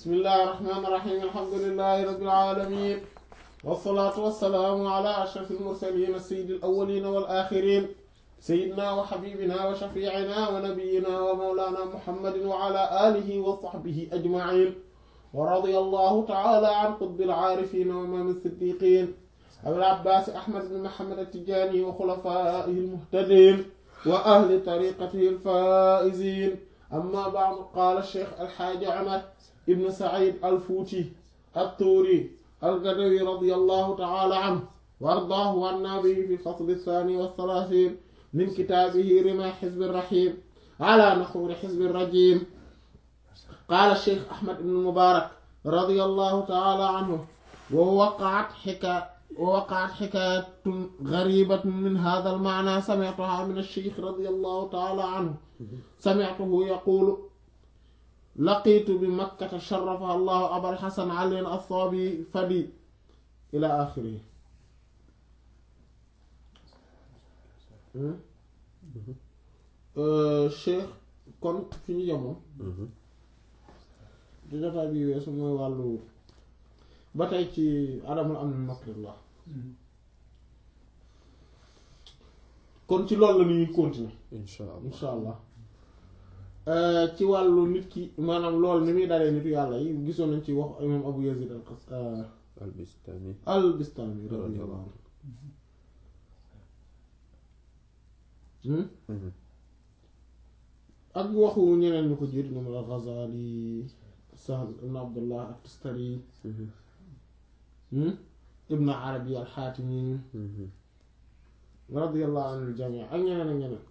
بسم الله الرحمن الرحيم الحمد لله رب العالمين والصلاة والسلام على أشرف المرسلين السيد الأولين والآخرين سيدنا وحبيبنا وشفيعنا ونبينا ومولانا محمد وعلى آله وصحبه أجمعين ورضي الله تعالى عن قطب العارفين وإمام الصديقين أبي العباس أحمد بن محمد التجاني وخلفائه المهتدين وأهل طريقته الفائزين أما بعد قال الشيخ الحاج عمر ابن سعيد الفوتي الطوري القدوي رضي الله تعالى عنه وارضاه عنا به في الفصل الثاني والثلاثين من كتابه رمى حزب الرحيم على نحور حزب الرجيم قال الشيخ أحمد بن المبارك رضي الله تعالى عنه ووقعت حكاية ووقعت حكاية غريبة من هذا المعنى سمعتها من الشيخ رضي الله تعالى عنه سمعته يقول لقيت بمكة شرفها الله أبا الحسن علي الصابي فدي إلى آخره Cheikh kon fi ñu yemoon di jotaay bi weesu mooy wàllu ba tey ci adamul am na makrillah kon ci loolu la ñuy continuer incha allah insha allah ci wàllu nit ki maanaam loolu ni muy dalee nitu yàlla yi gisoon nañ ci wax imam abu yazid al qas albistani al bistami radiyallahu anhu ak waxu ñeneen ñu ko jiitu ñoom al ghazali sahl ibn abdullah ak tustari ibn arabi al xaatimi radiyallahu anil jamii ak ñeneen ak ñeneen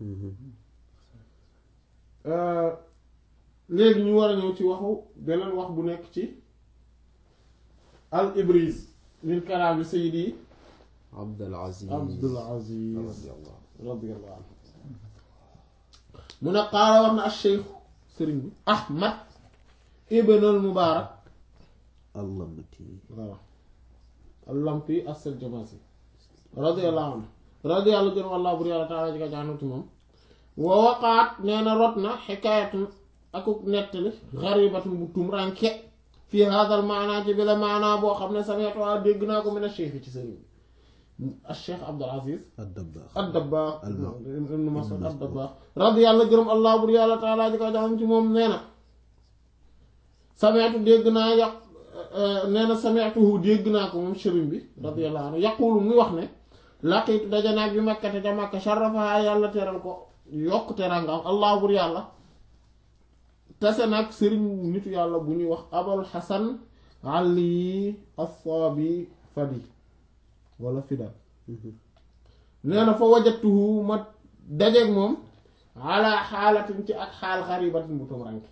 léegi ñu war a ñëw ci waxu beneen wax bu nekk ci al ibriz min kalaami sayyidi abdul aziz abdul aziz radiyallahu radiyallahu anhu mu ne qaala wax na al sheikh sëriñ bi ahmad ibn al mubaarak allamti waaw al lampi as-Saljamasi radiyallahu anhu radiyallahu gën wallaahu bur yàlla taala ji ka jaanuti moom wa waqaat nee na rot na xikaayatun akuk nettali xaribatun bu tum ranke fii haadal maanaa ci bi la maanaa boo xam ne sameetu waa dégg naa ko mën a cheikh ci sëriñ bi al cheikh Abdul Aziz ad-dabbaax ad-Dabbaax Allah. ibn Mas'ud ad-Dabbaax radiyallahu gërëm allah bur yàlla taala ji ka jaanum ci moom nee na sameetu dégg naa yàq nee na sameetuhu dégg naa ko moom sëriñ bi radiyallahu anhu yaqulu muy wax ne laqiitu daje naa bi makkate ca makka sharafaha yàlla teral ko yokk terangam allah bur yàlla tase nag sëriñ nitu yàlla bu ñuy wax abul hasan ali as-sabi fadi wala fida nee na fa wajatuhu ma dajeeg moom ala xaalatin ci ak xaal xaribatin bu tumuranke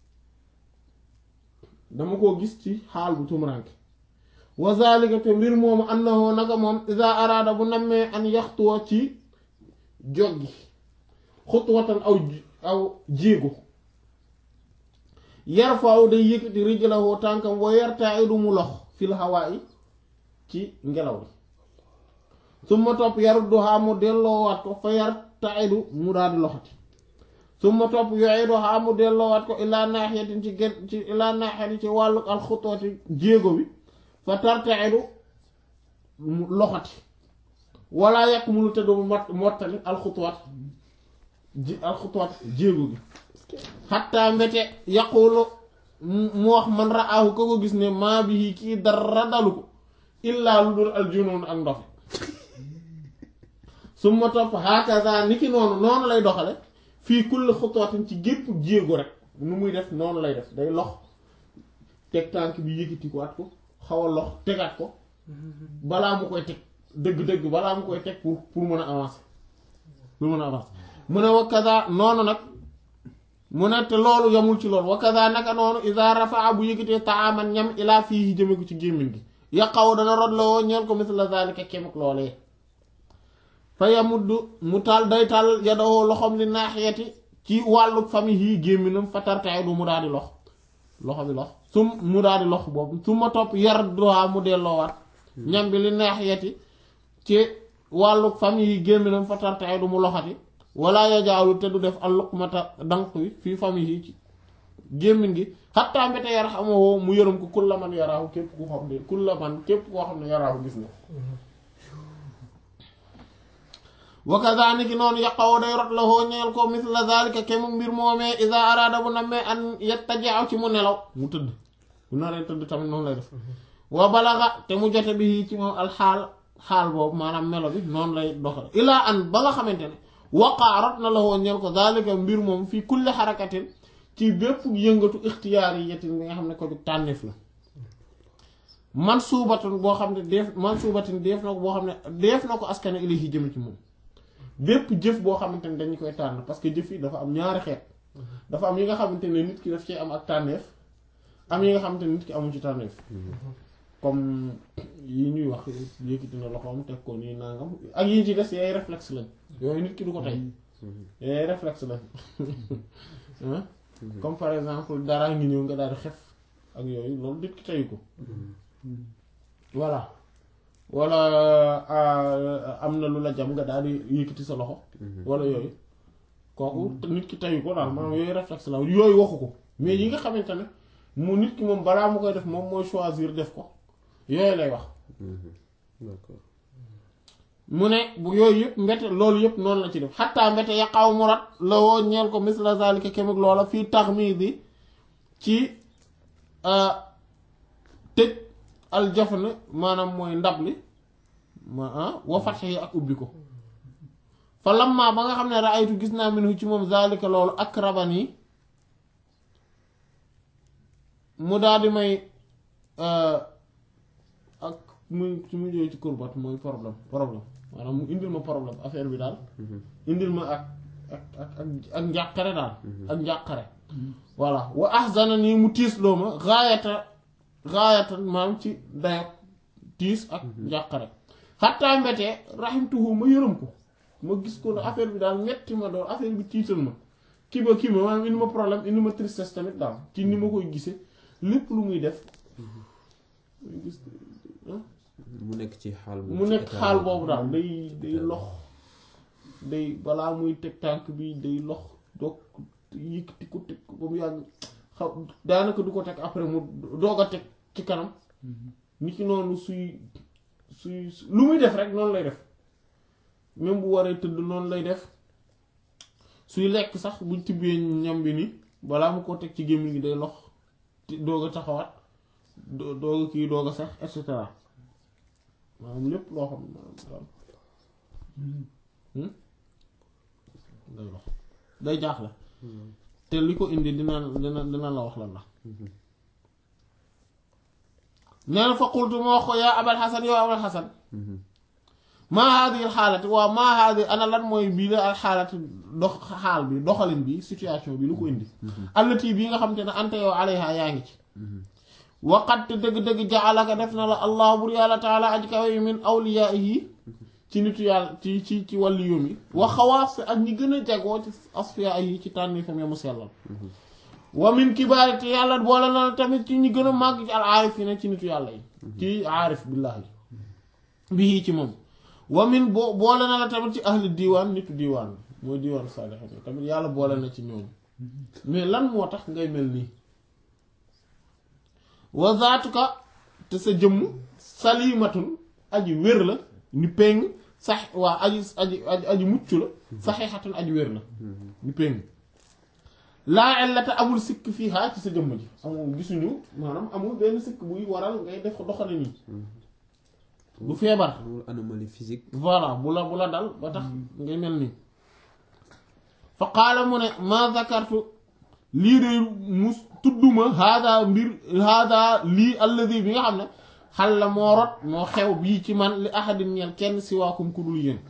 dama koo gis ci xaal bu tumuranke wa zalika te mbir moomu annahu naka moom iza araada bu nammee an yaxtuwa ci joggi xutwatan aw aw jéego yarfaaw day yëkkati rijlahu tànkam wa yartaidu mu lox fil hawaa'i ci ngelaw li summa topp yarudduhaa mu delloowaat ko fa yartaidu mu daal di loxati summa topp yu'iduhaa mu delloowaat ko ilaa naaxiyatin ci gen ci ilaa naaxiyatin ci wàllu alxutwati jéego bi fa tartaidu mu loxati wala yàq munu te du mot mottali alxutwaat ji alxutwaat jéego gi xatta mbete yaqulu mu wax man ra'ahu ko ko gis ne maa bi kii dara dalu ko illaa lu dul aljunoon ak ndox su ma topp hakaza ni ki noonu noonu lay doxale fii kulli xutwatin ci gépp jéego rek nu muy def noonu lay def day lox teg tànk bi yëkkati ko at ko xaw a lox tegaat ko balaa mu koy teg dëgg-dëgg balaa mu koy teg pour pour mën a avancer pour mën a avancer mu ne wa kaza noonu nag mu ne te loolu yamul ci loolu wa kaza naka noonu iza rafaa bu yëkkatee taaman ñam ilaa fii jëme ko ci gémmiñ gi yaqaw dana rod la woo ñeel ko misla zalika kemuk loolee fa yamuddu mu taal day taal yadoo loxom li naaxiyati ci wàllu famille yi gémminam fa tartaay du mu daal di lox loxo bi lox su mu daal di lox boobu su ma topp yar droit mu delloowaat ñam bi li naaxiyati ci wàllu famille yi gémminam fa tartaay du mu loxati wala yajaalu te du def al luqmata dank wi fii famille yi ci gémmiñ gi xattaa mbete yarhamuhu mu yërëm ko kulla man yaraahu képp ku xam ne kulla man képp koo xam ne yaraahu gis na wa kadhalika noonu yaqaw day rot la hoo ñeel ko misla zalika kemu mbir moomee iza arada bu nammee an yattaji'u ci mu nelaw mu tëdd bu naree tëdd tamit noonu lay def wa balaga te mu jote bi ci moom alxaal xaal boobu maanaam melo bi noonu lay doxal ilaa an ba nga xamante ne waqaa rot na la hoo ñeel ko zalika mbir moom fii kulli xarakatin ci bépp yëngatu ixtiyaar yi yetin bi nga xam ne ko jug tànneef la man suubatun boo xam ne def man suubatin def na ko boo xam ne def na ko askane ilayhi jëm ci moom bépp jëf boo xamante ne dañu koy tànn parce que jëf yi dafa am ñaari xeet dafa am yi nga xamante ne nit ki daf ci am ak tànneef am yi nga xamante ne nit ki amul ci tànneef comme yi ñuy wax yëkkati na loxoom teg ko nii nangam ak yi ci des yaay réflexe lañ yooyu nit ki du ko tey yaay réflexe lañ comme par exemple dara ngi ñëw nga daal di xef ak yooyu loolu nit ki teyu ko voilà wala am na lu la jam nga daal di yëkkati sa loxo wala yooyu kooku nit ki teyu ko daal maanaam yooyu réflexe la yooyu waxu ko mais yi nga xamante ne mu nit ki moom balaa mu koy def moom mooy choisir def ko yooyu lay wax d'accord mu ne bu yooyu yëpp mbete loolu yëpp noonu la ci def xattaa mbete yaqaw mu rat la woo ñeel ko misla zalika kemuk loola fii taxmidi ci tëj aljafn maanaam mooy ndab li ma ah wa fatxe yi ak ubbi ko fa lamma ba nga xam ne raaytu gis naa minhu ci moom zalika loolu ak raban yi mu daal di may ak muy su mu jógee ci kurbat mooy problème problème maanaam mu indil ma problème affaire bi daal indil ma ak ak ak ak ak njàqare daal ak njàqare voilà wa ahzana nii mu tiis loo ma gaayata gaayata maam ci dayo tiis ak njàqare xattaa mbetee rahimtuhu ma yërëm ko ma gis ko ne affaire bi daal metti ma doon affaire bi tiital ma kii ba kii ma maanaam indi ma problème indi ma tristesse tamit daal ci ni ma koy gisee lépp lu muy def gis mu nekk ci xaal boobu mu ci nekk état xaal boobu. boobu daal day day état lox day balaa muy teg tànk bi day lox doog yëkkati ko teg ko ba mu yàgg xaw daanaka du ko teg après mu doog a teg ci kanam nit ki noonu suy suy lu muy def rek noonu lay def même bu waree tëdd noonu lay def suy lekk sax buñ tibbee ñam bi ni balaa mu ko teg ci gémmiñ gi day lox ti- doog a taxawaat do- doog a kii doog a sax et cetera maanaam lépp loo xam ne maanaam daal day lox day jaaxle te li ko indi dina dina dina la wax lan la nee na fa qultu ma wax ko yaa abal xasan yow abal xasan maa haadi xaalati waaw maa haadi ana lan mooy bii la al xaalati dox xaal bi doxalin bi situation bi lu ko indi allati bii nga xam te ne ante yow alayha yaa ngi ci waqat te dëgg-dëgg jaalaka def na la allah bur yàlla taala aj kawe yi min awliyaihi ci nitu yàlla ci ci ci wàllu yoom yi wa xawaas ak ñi gën a jagoo ci asfiya yi ci tànni fam ya mu sellal wa min kibaari te yàlla boole na la tamit ci ñi gën a màgg ci al aarifina ci nitu yàlla yi ci aarif billahi bii ci moom wa min boo boole na la tamit ci ahli diiwaan nitu diiwaan mooy diiwaan saalihiin tamit yàlla boole na ci ñoom mais lan moo tax ngay mel nii wa zaatuka te sa jëmm salimatun aji wér la ni péng sax waa aji aji aji aji mucc la saxiixatun aji wér la ni péng laa illata amul sikk fii haa ci sa jëmm ji amul gisuñu maanaam amul benn sikk buy waral ngay def doxale nii du feebar amul anomalie physique voilà bu la bu la dal ba tax ngay mel nii fa qaala mu ne ma zakartu lii de mus tudduma hada mbir hada lii alladi bi nga xam ne xal la moo rot moo xew bii ci man li ahadin ñeel kenn si waakum ku dul yéen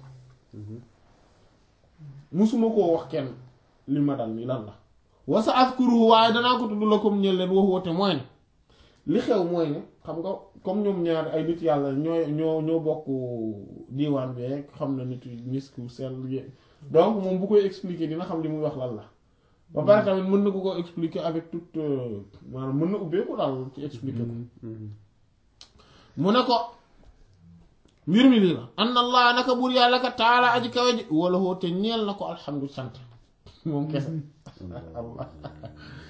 musuma koo wax kenn li ma dal nii lan la wa sa azkuruhu waaye danaa ko tudd la comme ñeel leen wax woote mooy ne li xew mooy ne xam nga comme ñoom ñaar ay nit yàlla ñoo ñoo ñoo bokk diiwaan bi rek xam na nit misku sell ye- donc moom bu koy expliquer dina xam li muy wax lan la ba pare tamit mën na ko ko expliquer avec toute euh, maanaam mën na ubbeeku daal ci expliquer ko mu ne ko mbir mi lii la an allah naka buur yàlla ka taala aji kawe ji wala hoo te ñeel na ko alhamdu sant moom kese allah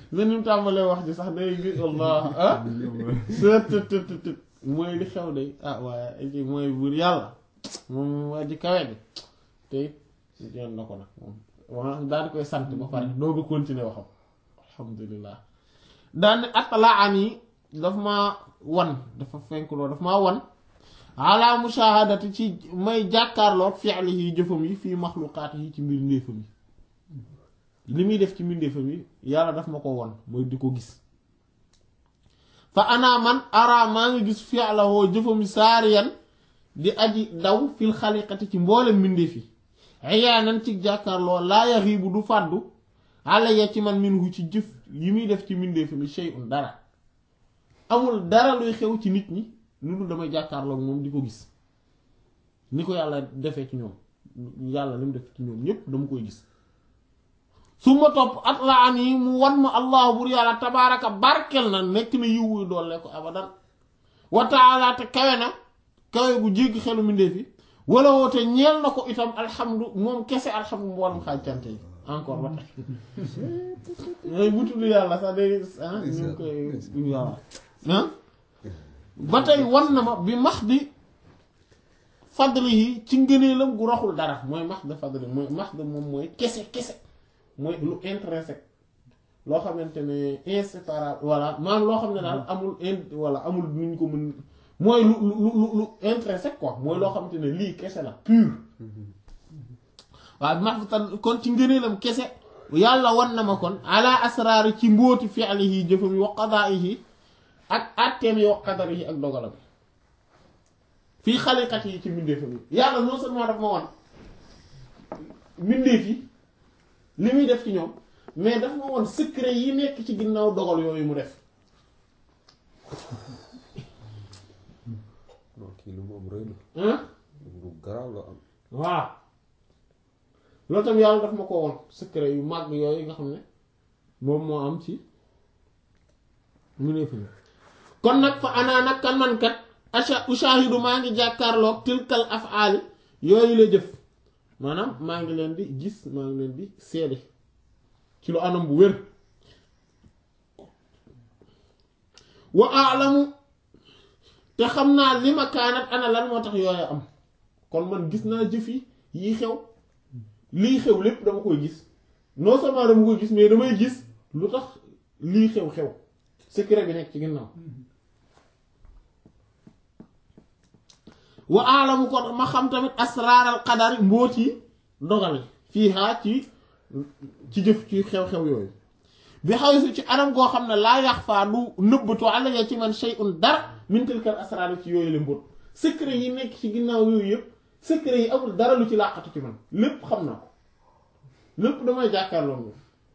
ne ni mu tàmbalee wax ji sax day gis allah ah sët tët tët tët mooy li xew de ah waaye ci mooy buur yàlla moom waa ji kawe bi te it yoon na ko nag moom waa daal di koy sant ba pare doo ko continuer waxam alhamdulilah daan ne atlaan yi daf maa wan dafa fenkloo daf maa wan ala mushahadati ci may jàkkaarloog fi'lihi jëfam yi fii maxluqaat yi ci mbir ndéefam yi li muy def ci mbindeefam yi yàlla daf ma ko won mooy di ko gis fa ana man ara maa ngi gis fi'lahu jëfam yi saariyan di aji daw fil xaliqati ci mboolem mbindeef yi ayaanan ci jàkkaarloo laa yaxiibu du fàddu alayya ci man minhu ci jëf yi muy def ci mbindeefam yi shay'un dara amul dara luy xew ci nit ñi lu dul damay jàkkaarloo moom di ko gis ni ko yàlla defee ci ñoom yàlla li mu def ci ñoom ñépp dama koy gis su ma topp at la an yi mu wan ma allahu bur yàlla tabaaraka barkel na nekk na yiwu doole ko abadan wa taala te kawe na kawe gu jéggi xelu mbindeef yi wala woote ñeel na ko itam alhamdu moom kese alhamdu mboolem xaaj cant yi encore ba tey yooyu bu tudd yàlla sax day ah ñu ngi koy waaw ah ba tey wan na ma bi max di fadli yi ci ngëneelam gu raxul dara mooy max de fadli mooy max de moom mooy kese kese mooy lu intrinsèque loo xamante ne inséparable voilà maanaam loo xam ne daal amul in voilà amul nuñ ko mën mooy lu lu lu lu intrinsèque quoi mooy loo xamante ne lii kese la pur waaw max tan kon ci ngëneelam kese yàlla wan na ma kon ala asraari ci mbóoti fi'lihi jëfam yi wa qadaa'ihi ak atteem yi wa qadarihi ak dogalam fii xaliqat yi ci mbindeefam yi yàlla non seulement daf ma wan mbindeef yi li muy def ci ñoom mais daf ma wan secret yi nekk ci ginnaaw dogal yooyu mu def non kii lu moom rëy la ah lu garaaw la am waaw loolu tam yàlla daf ma ko won secret yu màgg yooyu nga xam ne moom moo am ci mu ne fi kon nag fa anaa nag kan man kat asha ushahidu maa ngi jàkkaarloog tilkal af'ali yooyu la jëf maanaam maa ngi leen di gis maa ngi leen di seede ci lu anam bu wér wa alamu te xam naa li ma kaanat ana lan moo tax yooyu am kon man gis naa jëf yi yii xew lii xew lépp dama koy gis non seulement dama koy gis mais damay gis lu tax lii xew-xew secret bi nekk ci ginnaaw wa aalamu ko ma xam tamit asraaral qadari mbóot yi dogale fii haa ci ci jëf ci xew-xew yooyu bi xaw si ci anam goo xam ne laa yax faa du nëbbatu alayya ci man shay'un dara min tilkal asraar ci yooyu la mbóot secret yi nekk ci ginnaaw yooyu yëpp secret yi amul dara lu ci làqatu ci man lépp xam na ko lépp damay jàkkaarloo moom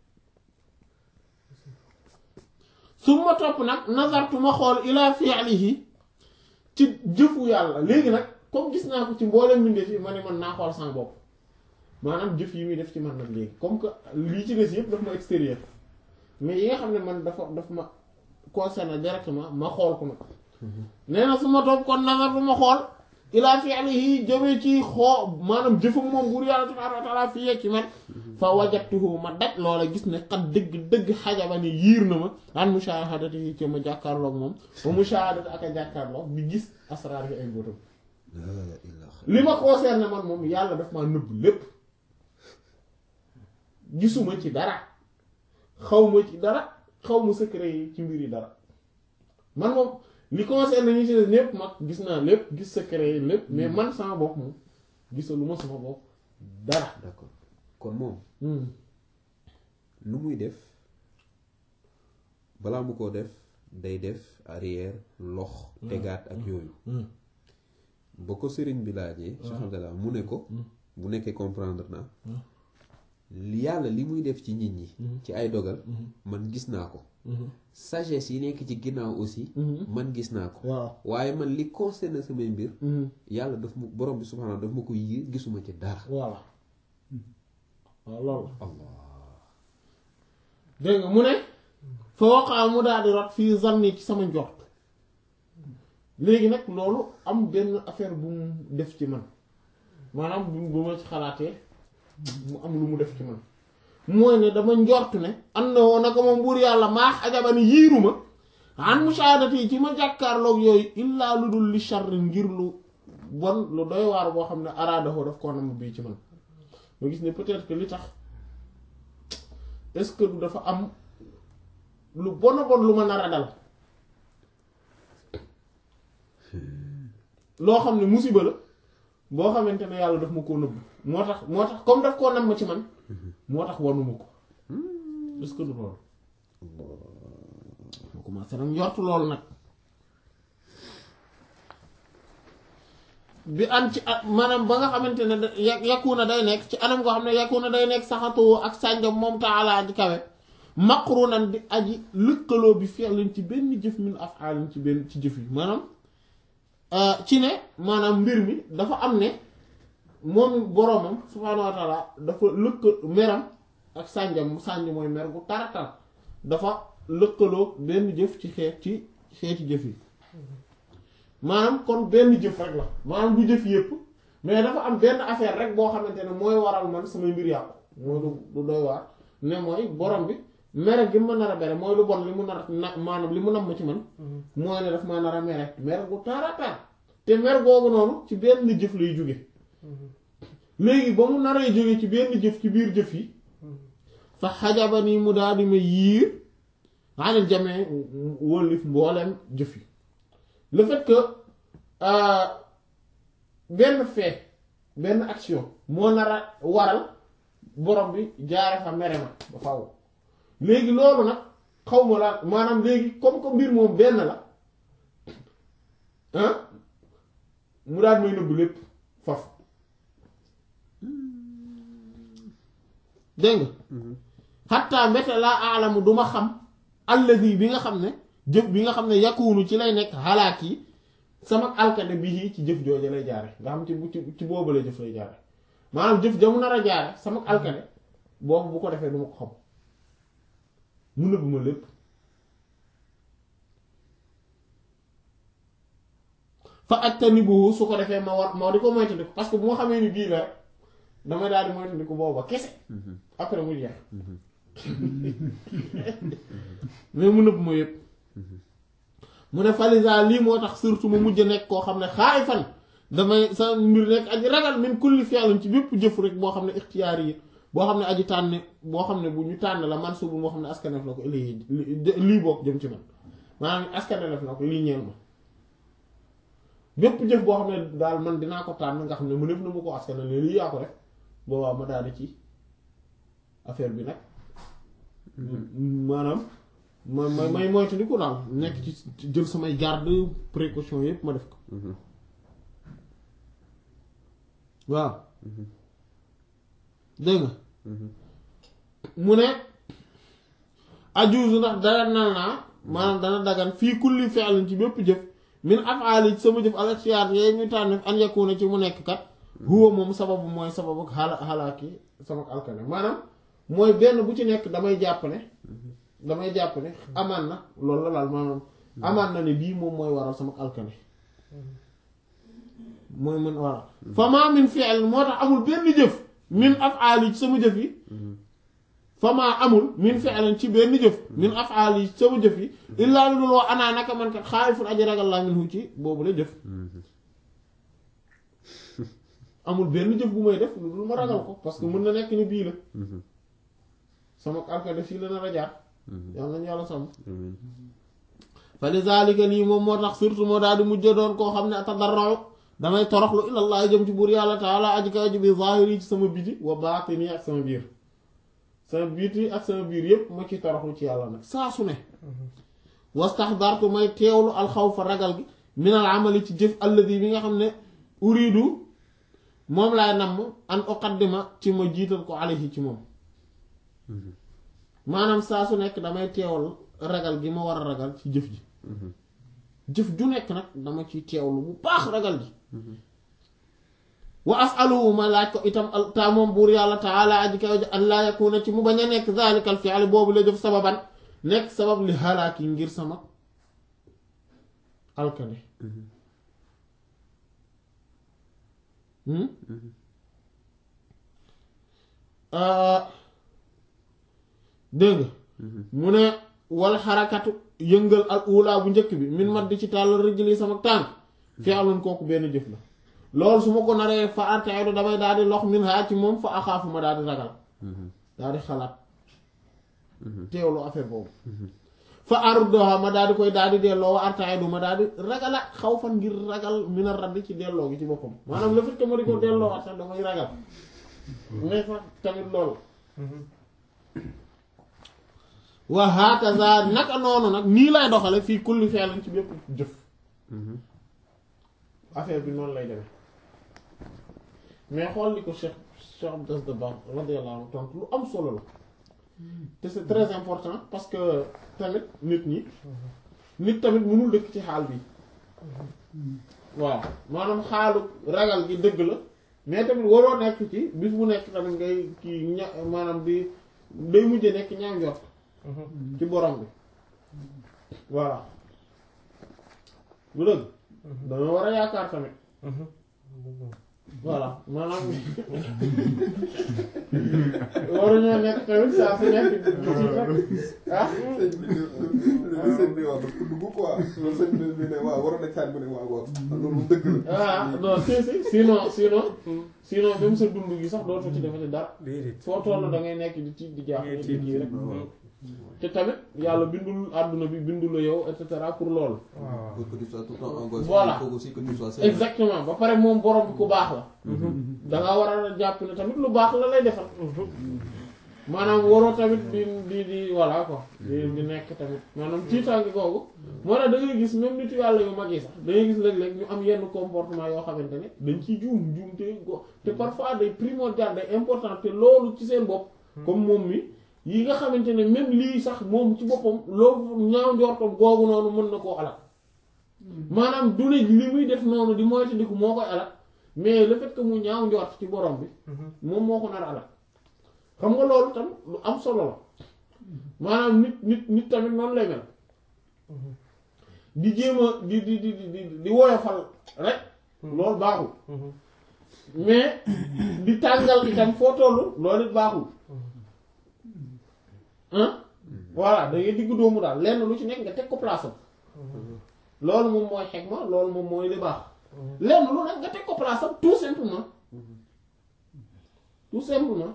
su ma topp nag nazartu ma xool ilaa fi'lihi ci jëfu yàlla léegi nag comme gis naa ko ci mboolem mbindeef yi ma ne man naa xool sama bopp maanaam jëf yi muy def ci man nag léegi comme que lii ci des yëpp daf ma extérieur mais yi nga xam ne man dafa daf ma concerné directement ma xool ko nag nee na su ma topp kon nazartu ma xool ilaa fi'lihi jëmee ci xoo maanaam jëfam moom buur yàlla subhaanahu wa ta'aala fii ci man fa wajadtuhu ma daj loola gis ne xat dëgg dëgg xajaba ne yiir na ma an mushahadatihi ci ma jàkkaarloog moom ba mushahadati ak a jàkkaarloog bi gis asraar yi ay mbóotam li ma concerné man moom yàlla daf maa nëbb lépp gisuma ci dara xawma ci dara xawma secret yi ci mbir yi dara man moom li concerne ñu ci des ñépp mag gis naa lépp gis secret yi lépp mais man sama bopp moom gisalu ma sama bopp dara d'accord kon moom lu muy def balaa mu ko def day def arrière lox tegaat ak yooyu ba ko sëriñ bi laajee Cheikh Abdallah mu ne ko bu nekkee comprendre naa yàlla li muy def ci nit ñi ci ay dogal man gis naa ko sagesse yi nekk ci ginnaaw aussi man gis naa ko waaw waaye man li concerne samay mbir yàlla daf mu borom bi subhaanahu daf ma ko yiir gisuma ci dara voilà waaw loolu allah dégg nga mu ne fa waqaa mu daal di rot fii zanni ci sama njort léegi nag loolu am benn affaire bu mu def ci man maanaam bu bu ma ci xalaatee mu am lu mu def ci man mooy ne dama njortu ne am na woon naka moom buur yàlla maax ajabani yiiruma an musaadati yi ci ma jàkkaarloog yooyu illaa lu dul li charri ngir lu bon lu doy waar boo xam ne araadaho daf koo nam bii ci man ma gis ne peut-être que li tax est-ce que du dafa am lu bon a bon lu ma nar a dal loo xam ne musiba la boo xamante ne yàlla daf ma koo nëbb moo tax moo tax comme daf koo nam ma ci man moo tax wanuma ko est-ce que du loolu ma commencé nag njortu loolu nag bi an ci at maanaam ba nga xamante ne da yakku na day nekk ci anam koo xam ne yakku na day nekk saxatoo ak sànjam moom taalaa aji kawe maqrunan di aji lëkkaloo bi fi'lin ci benn jëf min af'alin ci benn ci jëf yi maanaam ci ne maanaam mbir mi dafa am ne moom boroomam subhaanahu wa taala dafa lëkka meram ak sànjam sànj mooy mer gu taratar dafa lëkkaloo benn jëf ci xeet ci xeeti jëf yi maanaam kon benn jëf rek la maanaam du jëf yépp mais dafa am benn affaire rek boo xamante ne mooy waral man samay mbir yàqu mooy lu lu doy waar ne mooy borom bi mere gi ma nar a bere mooy lu bon li mu nar na maanaam li mu nam ma ci man mooy ne daf ma nar a mere mere gu taratar te mer googu noonu ci benn jëf lay jóge léegi ba mu naree jóge ci benn jëf ci biir jëf yi fa xajaba nii mu daal di ma yiir anil jamee wëllif mbooleem jëf yi le fait que benn fait benn action moo nar a waral borom bi jaare fa mere ma ba faw léegi loolu nag xaw ma laa maanaam léegi comme que mbir moom benn la ah mu daal may nëbb lépp faf dégg nga xatta mbete laa aalamu duma xam alladi bi nga xam ne jëf bi nga xam ne yakunu ci lay nekk xalaat yi sama alkade bi ci jëf jooju lay jaare nga xam ci bu ci ci boobu lay jëf lay jaare maanaam jëf jamu nar a jaare sama alkade boobu bu ko defee du ma ko xam mu nëbb ma lépp fa ajtanibuhu su ko defee ma war ma di ko moytandiku parce que bu ma xamee ni bii la rek damay daal di moytandiku booba kese après mu jeex mais mu nëbb ma yépp mu ne falisa lii moo tax surtout ma mujj nekk koo xam ne xaay fan damay sa mbir nekk aji ragal min kulli fi'lin ci bépp jëf rek boo xam ne ixtiyaar yi boo xam ne aji tànn boo xam ne bu ñu tànn la man subu moo xam ne askanef na ko lii lii bokk jëm ci man maanaam askanef na ko lii ñeel ma bépp jëf boo xam ne daal man dinaa ko tànn nga xam ne mu népp na mu ko askanef ne lii yaa ko def boobaa ma daal di ci affaire bi nag maanaam ma ma may moytu ni ko daal nekk ci jël samay garde précaution yépp ma def ko waaw dégg nga mu ne ajuuzu ndax dara nal naa maanaam dana dagan fii kulli fi'lin ci bépp jëf min af'ali ci sama jëf al-ikhtiyaar yee ñu tànn an yakuna ci mu nekk kat huwa moom sababu mooy sababu xala xalaaki sama alkane maanaam mooy benn bu ci nekk damay jàpp ne damay jàpp ne amaan na loolu la daal maanaam amaan na ne bii moom mooy waral sama alkane mooy mën waral fa maa min fi'l moo tax amul benn jëf min af'ali ci sama jëf yi fa maa amul min fi'lin ci benn jëf min af'ali ci sama jëf yi illaa lu dul wax anaa naka man kat xaayifun aji ragal laa minhu ci boobu la jëf amul benn jëf bu may def lu dul ma ragal ko parce que mën na nekk ni bii la sama alkane fii la nar a jaar yàlla nañu yàlla sàmm fa li zalika lii moom moo tax surtout moo daal di mujj doon koo xam ne atadarra'u damay toroxlu ilallah jëm ci buur yàlla taala aji ka aji bi zahiri ci sama biti wa baatini ak sama biir sama biti ak sama biir yépp ma ci toroxlu ci yàlla nag saa su ne wastaxdartu may teewlu alxawfa ragal gi minal amali ci jëf alladi bi nga xam ne uridu moom laay namm an uqaddima ci ma jiital ko alayhi ci moom maanaam saa su nekk damay teewal ragal gi ma war a ragal ci jëf ji jëf ju nekk nag dama ci teewlu bu baax ragal ji wa asaluhu ma laaj ko itam ta moom buur yàlla taala aji kaw ji an laa yakuna ci mu bañ a nekk zalika al fi'l boobu la jëf sababan nekk sabab li halaaki ngir sama alkane dégg nga mu ne wal xarakatu yëngal al ula bu njëkk bi min mat di ci tàllal rijli sama tànk fi aloon kooku benn jëf la loolu su ma ko naree fa artaaydu damay daal di lox min haa ci moom fa axaafu ma daal di ragal daal di xalaat teewlu affaire boobu fa ardoha ma daal di koy daal di delloo wa artaaydu ma daal di ragalaat xaw fan ngir ragal min a radd ci delloo gi ci boppam maanaam le fait que ma di ko delloo waat sax damay ragal mais sax tamit loolu wa hakaza naka noonu nag nii lay doxale fii kulli fi'lin ci bépp jëf affaire bi noonu lay demee mais xool li ko Cheikh Cheikh Abdou Dabakh radiyallahu anhu tontu lu am solo la te c'est très important parce que tamit nit ñi nit tamit mënul dëkk ci xaal bi waaw maanaam xaalu ragal gi dëgg la mais tamit waroo nekk ci bis bu nekk tamit ngay kii ña maanaam di day mujje nekk ñaaw njort ci borom bi voilà lu dëgg danga war a yaakaar tamit voilà maanaam waruñoo nekk tamit saa su nekk di ci ah sëñ bi wax daf ko dugg quoi loolu sëñ bi ne waaw waroon na caat mu ne waaw waaw loolu dëgg la ah non si si sinon sinon sinon même sa dund gi sax dootoo ci defati dara déedéet foo toll da ngay nekk di ci di jaaxle di kii rek te tamit yàlla bindul àdduna bi bindul la yow et cetera pour loolu waaw pour que tu sois tout le temps angoissé Voilà. il faut aussi que tu sois serein. exactement ba pare moom borom bi ku baax la da nga war a jàpp ne tamit lu baax la lay defal maanaam waroo tamit di di di voilà quoi di di nekk tamit maanaam tiitaange googu moo tax da ngay gis même nitu yàlla yu mag yi sax da ngay gis léeg-léeg ñu am yenn comportement yoo xamante ne dañ ciy juum juum te go te parfois day primordial day important te loolu ci seen bopp comme moom mi yi nga xamante ne même lii sax moom ci boppam loolu ñaaw njortam googu noonu mën na koo alal maanaam du ne li muy def noonu di moytandiku moo koy alal mais le fait que mu ñaaw njort ci borom bi moom moo ko nar a alal xam nga loolu tam lu am solo la maanaam nit nit nit tamit noonu lay mel di jéem a di di di di di woyofal rek loolu baaxul mais di tàngal itam foo tollu loolu it baaxul ah voilà da ngay diggu doomu daal lenn lu ci nekk nga teg ko place am loolu moom mooy xegma loolu moom mooy li baax lenn lu nekk nga teg ko place am tout simplement tout simplement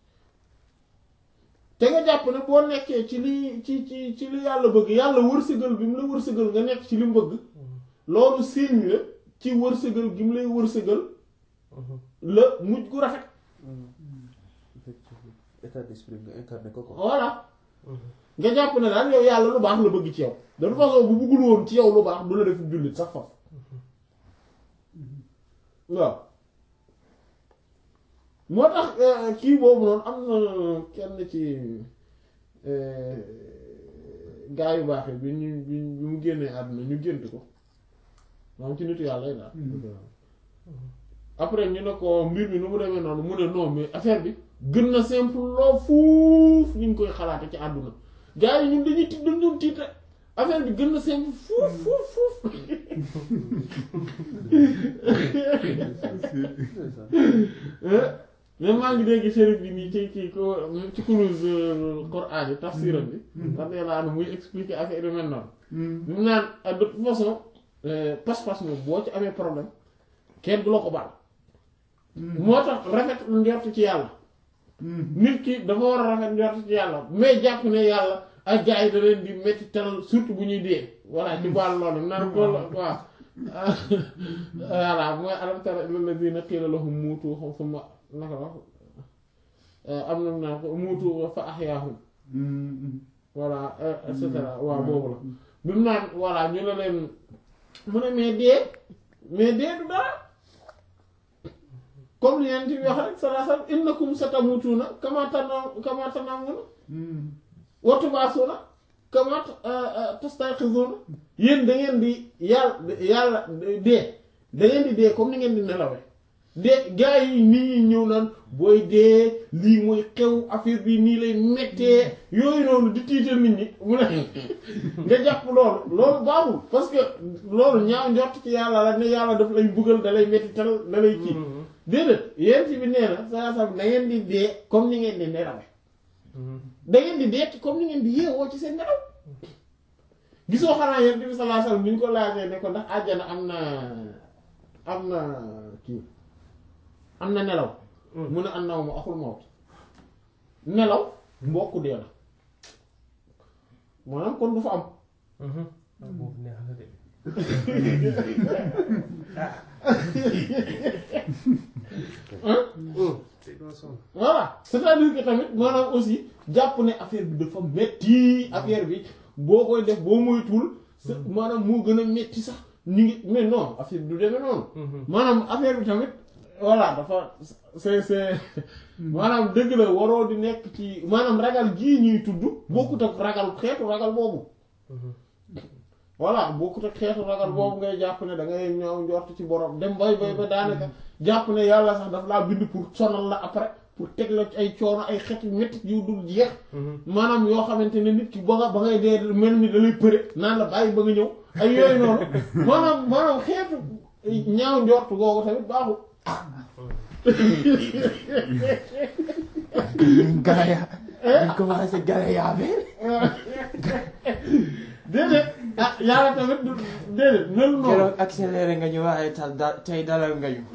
te nga jàpp ne boo nekkee ci li ci ci ci li yàlla bëgg yàlla wërsëgal bi mu la wërsëgal nga nekk ci li mu bëgg loolu signe la ci wërsëgal gi mu lay wërsëgal la mujj gu rafet effectivement état d'esprit nga incarné ko quoi. voilà nga jàpp ne daal yow yàlla lu baax la bëgg ci yow de toute façon bu bëggul woon ci yow lu baax du la def jullit sax faf waaw moo tax euh, kii boobu noonu am na kenn ci euh, gaa yu baax yi bi ñu bi ñu- bi mu génnee àdduna ñu gént ko moom ci nitu yàlla yi daal après ñu ne ko mbir mi nu mu demee noonu mu ne non mais affaire bi gën na simple loo fuuf ñu ngi koy xalaate ci àdduna gaa yi ñun dañuy tiit dañ doon tiit rek affaire bi gën na simple fuuf fuuf fuuf mais maa ngi dégg chérif bi nii ci ci ko ci kurus Qur'an yi tafsiram bi ndax nee naa muy expliquer affaire yu mel noonu bi mu naan ah, de toute façon euh, pas-pas moom boo ci amee problème kenn du la ko baal moo tax rafet njort ci yàlla nit ki dafa war a rafet njort ci yàlla mais jàpp ne yàlla ak gars yi da leen di métti tal surtout bu ñuy dee voilà ci baal loolu naan ko la waaw voilà mooy alam tara ilal ladina qiila lahum muutu summa naka wax am na naa ko muutu fa ahyaahum voilà et cetera waaw boobu la bi mu naan voilà ñu ne leen mu ne mais dee mais dee du dara comme li ngeen ci wax rek salaa sallam innakum satamutuuna kama tanam kama tanamuna wa tubaasuuna kama tastayqizuuna yéen da ngeen di yàlla yàlla dee da ngeen di dee comme ni ngeen di nelawee dee gars yi nii ñëw naan booy dee lii mooy xew affaire bi nii lay méttee yooyu noonu di tiital nit ñi mu ne nga jàpp loolu loolu baaxul parce que loolu ñaaw njort ci yàlla la ne yàlla daf lay buggal da lay métti tal da lay kii déedéet yéen ci bi nee na saa saa da ngeen di dee comme ni ngeen di nelawe da ngeen di dekki comme ni ngeen di yeewoo ci seen nelaw gisoo xanaa yonent bi sallallahu alayhi wasallam bi ñu ko laajee ne ko ndax àjjana am na am na kii am na nelaw mu ne an naw ma axul mawt nelaw mbokku dee la maanaam kon du fa am boobu neex na de c'est bon son voilà c'est-à-dire que tamit maanaam aussi jàpp ne affaire bi dafa metti affaire bi boo koy def boo moytuwul sa maanaam moo gën a metti sax ñu ngi mais non affaire bi du demee noonu maanaam affaire bi tamit voilà dafa c'est c'est maanaam dëgg la waroo di nekk ci maanaam ragal gii ñuy tudd bokkut ak ragal xeetu ragal boobu voilà bokkut ak xeetu ragal boobu ngay jàpp ne da ngay ñëw njort ci borom dem bay bay ba daanaka jàpp ne yàlla sax daf laa bind pour sonal la après pour teg la ci ay coono ay xeet yu métti yu dul jeex maanaam yoo xamante ne nit ki ba nga ba ngay dee mel ni da lay përe naan la bàyyi ba nga ñëw ay yooyu noonu maanaam maanaam xeetu ñaaw njort googu tamit baaxul Galaya. ñu commencé galaya bi. déedéet ah yàlla tamit du déedéet melu noonu keroog accéléré nga ñu waaye tal da tey dalal nga ñu.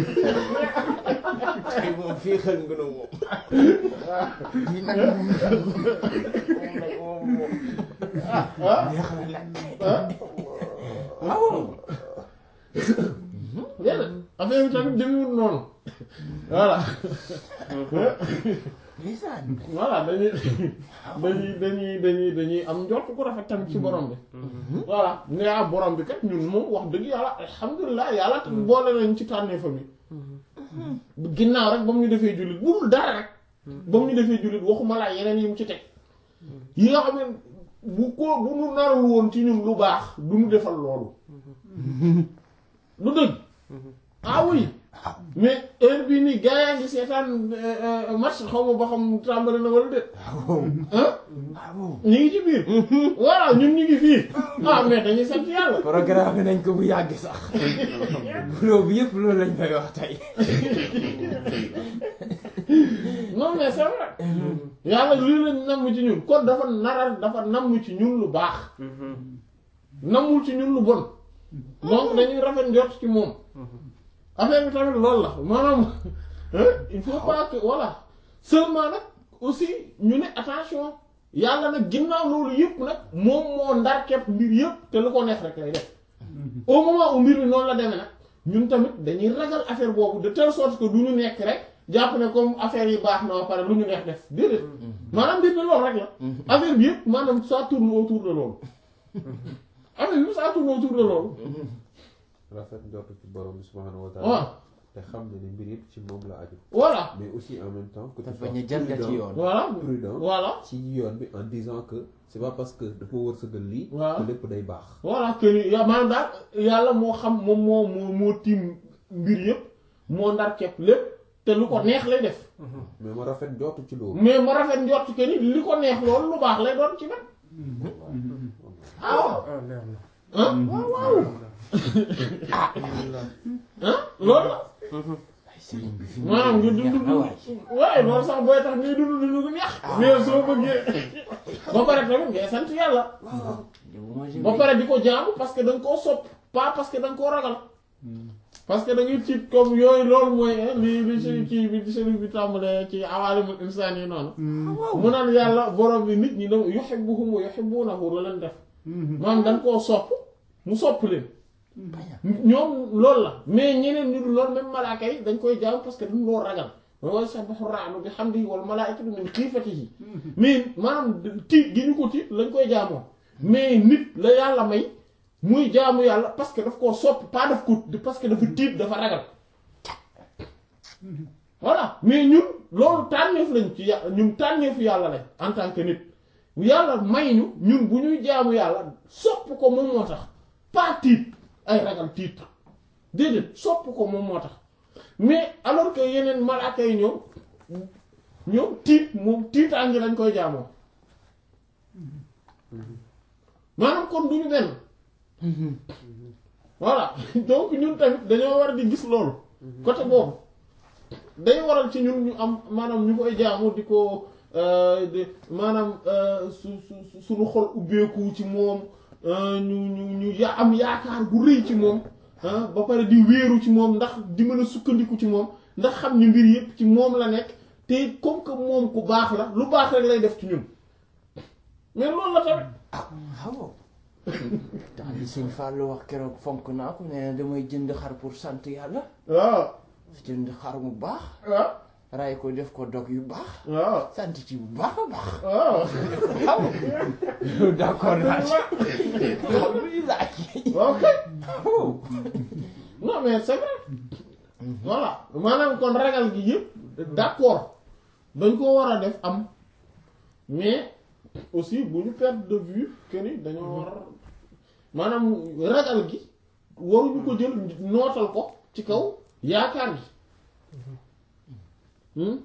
tey moom fii xel nga nu moom. lii nag moom moom nag moom moom. ah neex na nag. ah waaw. déedéet affaire bi tamit demewul noonu voilà ndeysaan. voilà dañuy dañuy dañuy dañuy dañuy am njort ku rafet tamit ci borom bi voilà ne ah borom bi kat ñun moom wax dëgg yàlla alhamdulilah yàlla tamit boole nañ ci tànnee fa mi ginnaaw rek ba mu ñu defee jullit bu dul dara rek ba mu ñu defee jullit waxuma laa yeneen yi mu ci teg yi nga xam ne bu ko bu nu narul woon ci ñun lu baax du ñu defal loolu du dëgg ah oui mais heure bii nii gars yaa ngi seetaan match xaw ma ba xam tàmbali na wala déet ah waaw. ñu ngi ci biir voilà ñun ñu ngi fii ah mais dañuy sant yàlla programme nañ ko bu yàgg sax. boulot bi yëpp loolu lañ fay wax tey. non mais c'est vrai yàlla lii lañ namm ci ñun kon dafa naral dafa namm ci ñun lu baax nammul ci ñun lu bon donc dañuy rafet njort ci moom affaire bi tamit loolu la maanaam hein, il faut pas que voilà seulement nag aussi ñu ne attention yàlla nag ginnaaw loolu yëpp nag moom moo ndar képp mbir yëpp te lu ko neex rek lay def au moment où mbir mi noonu la demee nag ñun tamit dañuy ragal affaire boobu de telle sorte que du ñu nekk rek jàpp ne comme affaire yi baax na ba pare lu ñu neex def déedéet maanaam mbir mi loolu rek la affaire bi yëpp maanaam ça tourne autour de loolu affaire bi ça tourne autour de loolu rafet njort ci borom bi subhanahu wa waaw taala te xam ne ni mbir yëpp ci moom la aju voilà mais aussi en même temps que tu dafa sois ñu jalgati prudent- yoon. voilà prudent voilà ci yoon bi en disant que c'est pas parce que dafa wërsëgal lii Waaw. que lépp day baax voilà que ni ya- maanaam daal yàlla moo xam moom moo moo moo tiim mbir yëpp moo ndar kepp lépp te lu ko neex lay def mais ma rafet njort ci loolu mais ma rafet njort que ni li ko neex loolu lu baax lay doon ci man ah waaw ah leer na ah waaw waaw ah loolu la ay sëriñ bi fi mu maanaam nga neex dund na waay. waaye loolu sax booy tax ngay dund dund gu neex mais soo bëggee ba pare tamit ngay sant yàlla ba pare di ko jaamu parce que da nga koo sopp pas parce que da nga koo ragal parce que da ngay tiit comme yooyu loolu mooy li li si kii bi sëriñ bi tàmbalee ci awaalimul insaan yi noonu mu naan yàlla borom bi nit ñi da yuhibbuhum wa yuhibbunahu la leen def maanaam dañ koo sopp mu sopp leen ñoom loolu la mais ñeneen ñu dul loolu même malaaka yi dañ koy jaam parce que dañ loo ragal mooy wa yusabbihu ar-ra'du bi hamdihi wal malaa'ikatu min xiifatihi mais maanaam tiit gi ñu ko tiit lañ koy jaamoo mais nit la yàlla may muy jaamu yàlla parce que daf koo sopp pas daf ko parce que dafa tiit dafa ragal voilà mais ñun loolu tànneef lañ ci yà- ñun tànneefu yàlla lañ en tant que nit yàlla may ñu ñun bu ñuy jaamu yàlla sopp ko moom moo tax pas tiit ay ragal tiit déedéet sopp ko moom moo tax mais alors que yeneen malaaka yi ñoom ñoom tiit moom tiitaangi lañ koy jaamoo maanaam kon duñu benn voilà donc ñun tamit dañoo war di gis loolu côté boobu day waral ci ñun ñu am maanaam ñu koy jaamu di ko euh, de maanaam euh, su su su- suñu xol ubbeeku ci moom euh, ñu ñu ñu ya am yaakaar gu rëy ci moom ah ba pare di wéeru ci moom ndax di mën a sukkandiku ci moom ndax xam ni mbir yëpp ci moom la nekk te comme que moom ku baax la lu baax rek lay def ci ñun mais loolu la tamit waaw tax li sëñ Fallou wax keroog fonk naa ko nee na damay jënd xar pour sant yàlla waaw jënd xar mu baax waaw ray ko def ko dog yu baax waaw sant ci bu baax a baax waaw waaw d'accord naa ci alhamdulilah ok non mais c'est vrai voilà maanaam kon ragal gi yëpp d'accord dañ ko war a def am mais aussi bu ñu perdre de vue que ni dañoo war maanaam ragal gi waruñu ko jël nootal ko ci kaw yaakaar gi hmm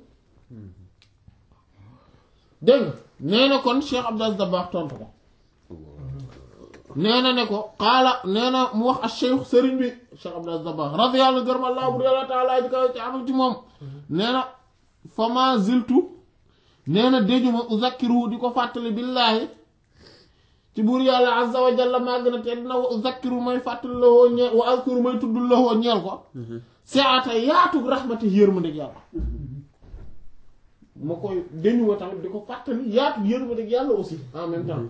dégg nga nee na kon Cheikh Abdou Aziz Dabakh tontu ko nee na ne ko xaala nee na mu wax ak cheikh sëriñ bi Cheikh Abdou Aziz Dabakh radiyallahu gërëm allah bur yàlla taala ji kaw ci amam ci moom nee na fama ziltu nee na déjuma uzakkiru di ko fàttali billaahi ci buur yàlla azza wa jalla màgg na te dina wa uzakkiru may fàttali la woo ñeel wa azkuru may tuddul la woo ñeel ko seata yaatug rahmati yërmandeeg yàlla ma koy déñuma tamit di ko fàttali yaatug yërmandeeg yàlla aussi en même temps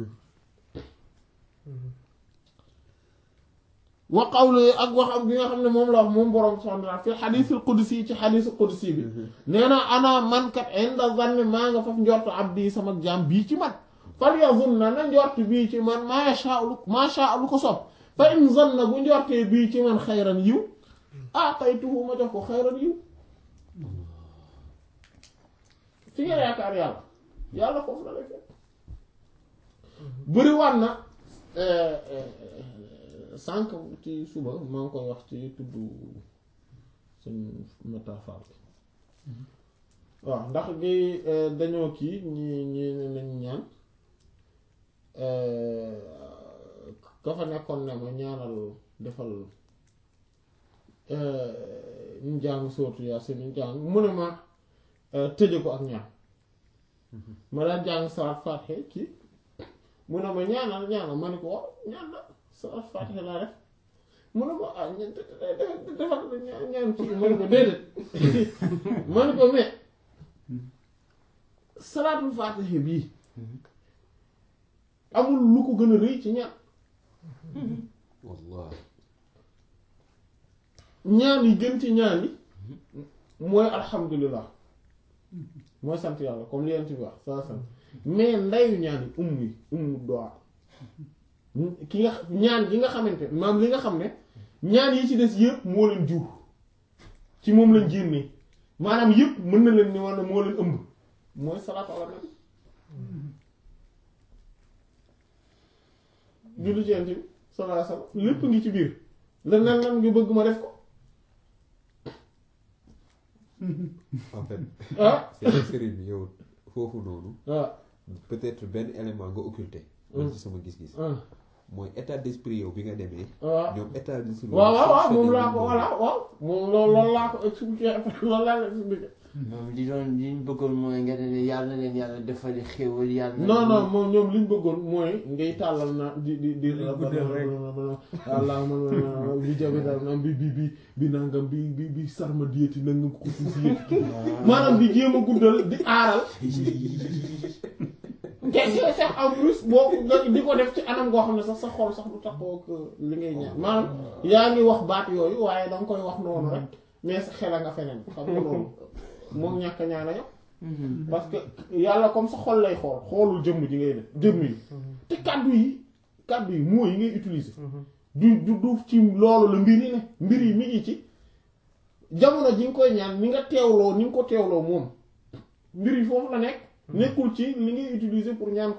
wa qawlu ak waxam bi nga xam ne moom la wax moom borom subhanahu wa ta'ala fi xadiisul qudsi ci xadiisul qudsi bi nee na ana man kat inda zanni maa nga faf njort abdi sama jaam bii ci man fal yazunna na njort bii ci man maa sha lu maa sha lu ko sopp fa in zanna bu njortee bii ci man xayran yiw ataytuhu ma jox ko xayran yiw fi nga yaakaar yàlla yàlla foofu la lay fekk bëri waat na sànq ci suba maa ngi koy wax ci tudd suñ métaphore bi waaw ndax gi dañoo kii ñi ñi nañ ñaan ka fa nekkoon ne ma ñaanal defal ñu jàng sootu Yaasin ñu jàng mu ne ma tëje ko ak ñaan ma daan jàng salaat Faatiha kii mu ne ma ñaanal ñaanal ma ne ko waaw ñaan la salaat Faatiha laa def mu ne ma ah ña defal ñaan ñaan kii ma ne ko déedéet ma ne ko mais salaatul Faatiha bii amul lu ko gën a rëy ci ñaan wallah ñaan yi gën ci ñaan yi mooy alhamdulilah mooy sant yàlla comme li yent bi wax saa sant mais ndeyu ñaan yi umm yi umm doa ki nga ñaan gi nga xamante maam li nga xam ne ñaan yi ci des yëpp moo leen jur ci moom lañ génnee maanaam yëpp mën na leen ni walla moo leen ëmb mooy salaatu ala nabi julli ci yent bi sallallahu alayhi wasallam lépp ngi ci biir la nan nan ngi bëgg ma def ko en fait ah c'est que sëriñ bi yow foofu noonu waaw peut-être benn élément nga occulté man ci sama gis-gis ah mooy état d'esprit yow bi nga demee waaw ñoom état d'esprit waaw waaw waaw moom fonctionné laa ko noonu. voilà waaw moom loolu loolu laa ko expliqué loolu laa la expliqué moom li doon li ñu bëggoon mooy nga ne yàlla na leen yàlla defali xéwal yàlla na non leen- non moom ñoom li ñu bëggoon mooy ngay tàllal na di di di guddal rek. walla man bi jabe daal naan bi bi bi bi nangam bi bi bi sarma diéti nangam ko suuf yéeti maanaam di jéem a guddal di aaral te te sax en plus boo nga di ko def ci anam goo xam ne sax sa xol sax du taxoo ak li ngay ñaan maanaam yaa ngi wax baat yooyu waaye danga koy wax noonu rek mais sa xel a nga feneen xam nga loolu moom ñàkk a ñaan a ñam Mhm. parce que yàlla comme sa xol lay xool xoolul jëmm ji ngay def jëmm yi te kàddu yi kàddu yi mots yi ngay utiliser du du du ci loolu la mbir yi ne mbir yi mi ngi ci jamono ji nga koy ñaan ni nga teewloo ni nga ko teewloo moom mbir yi foofu la nekk nekkul ci li ngay utiliser pour ñaan ko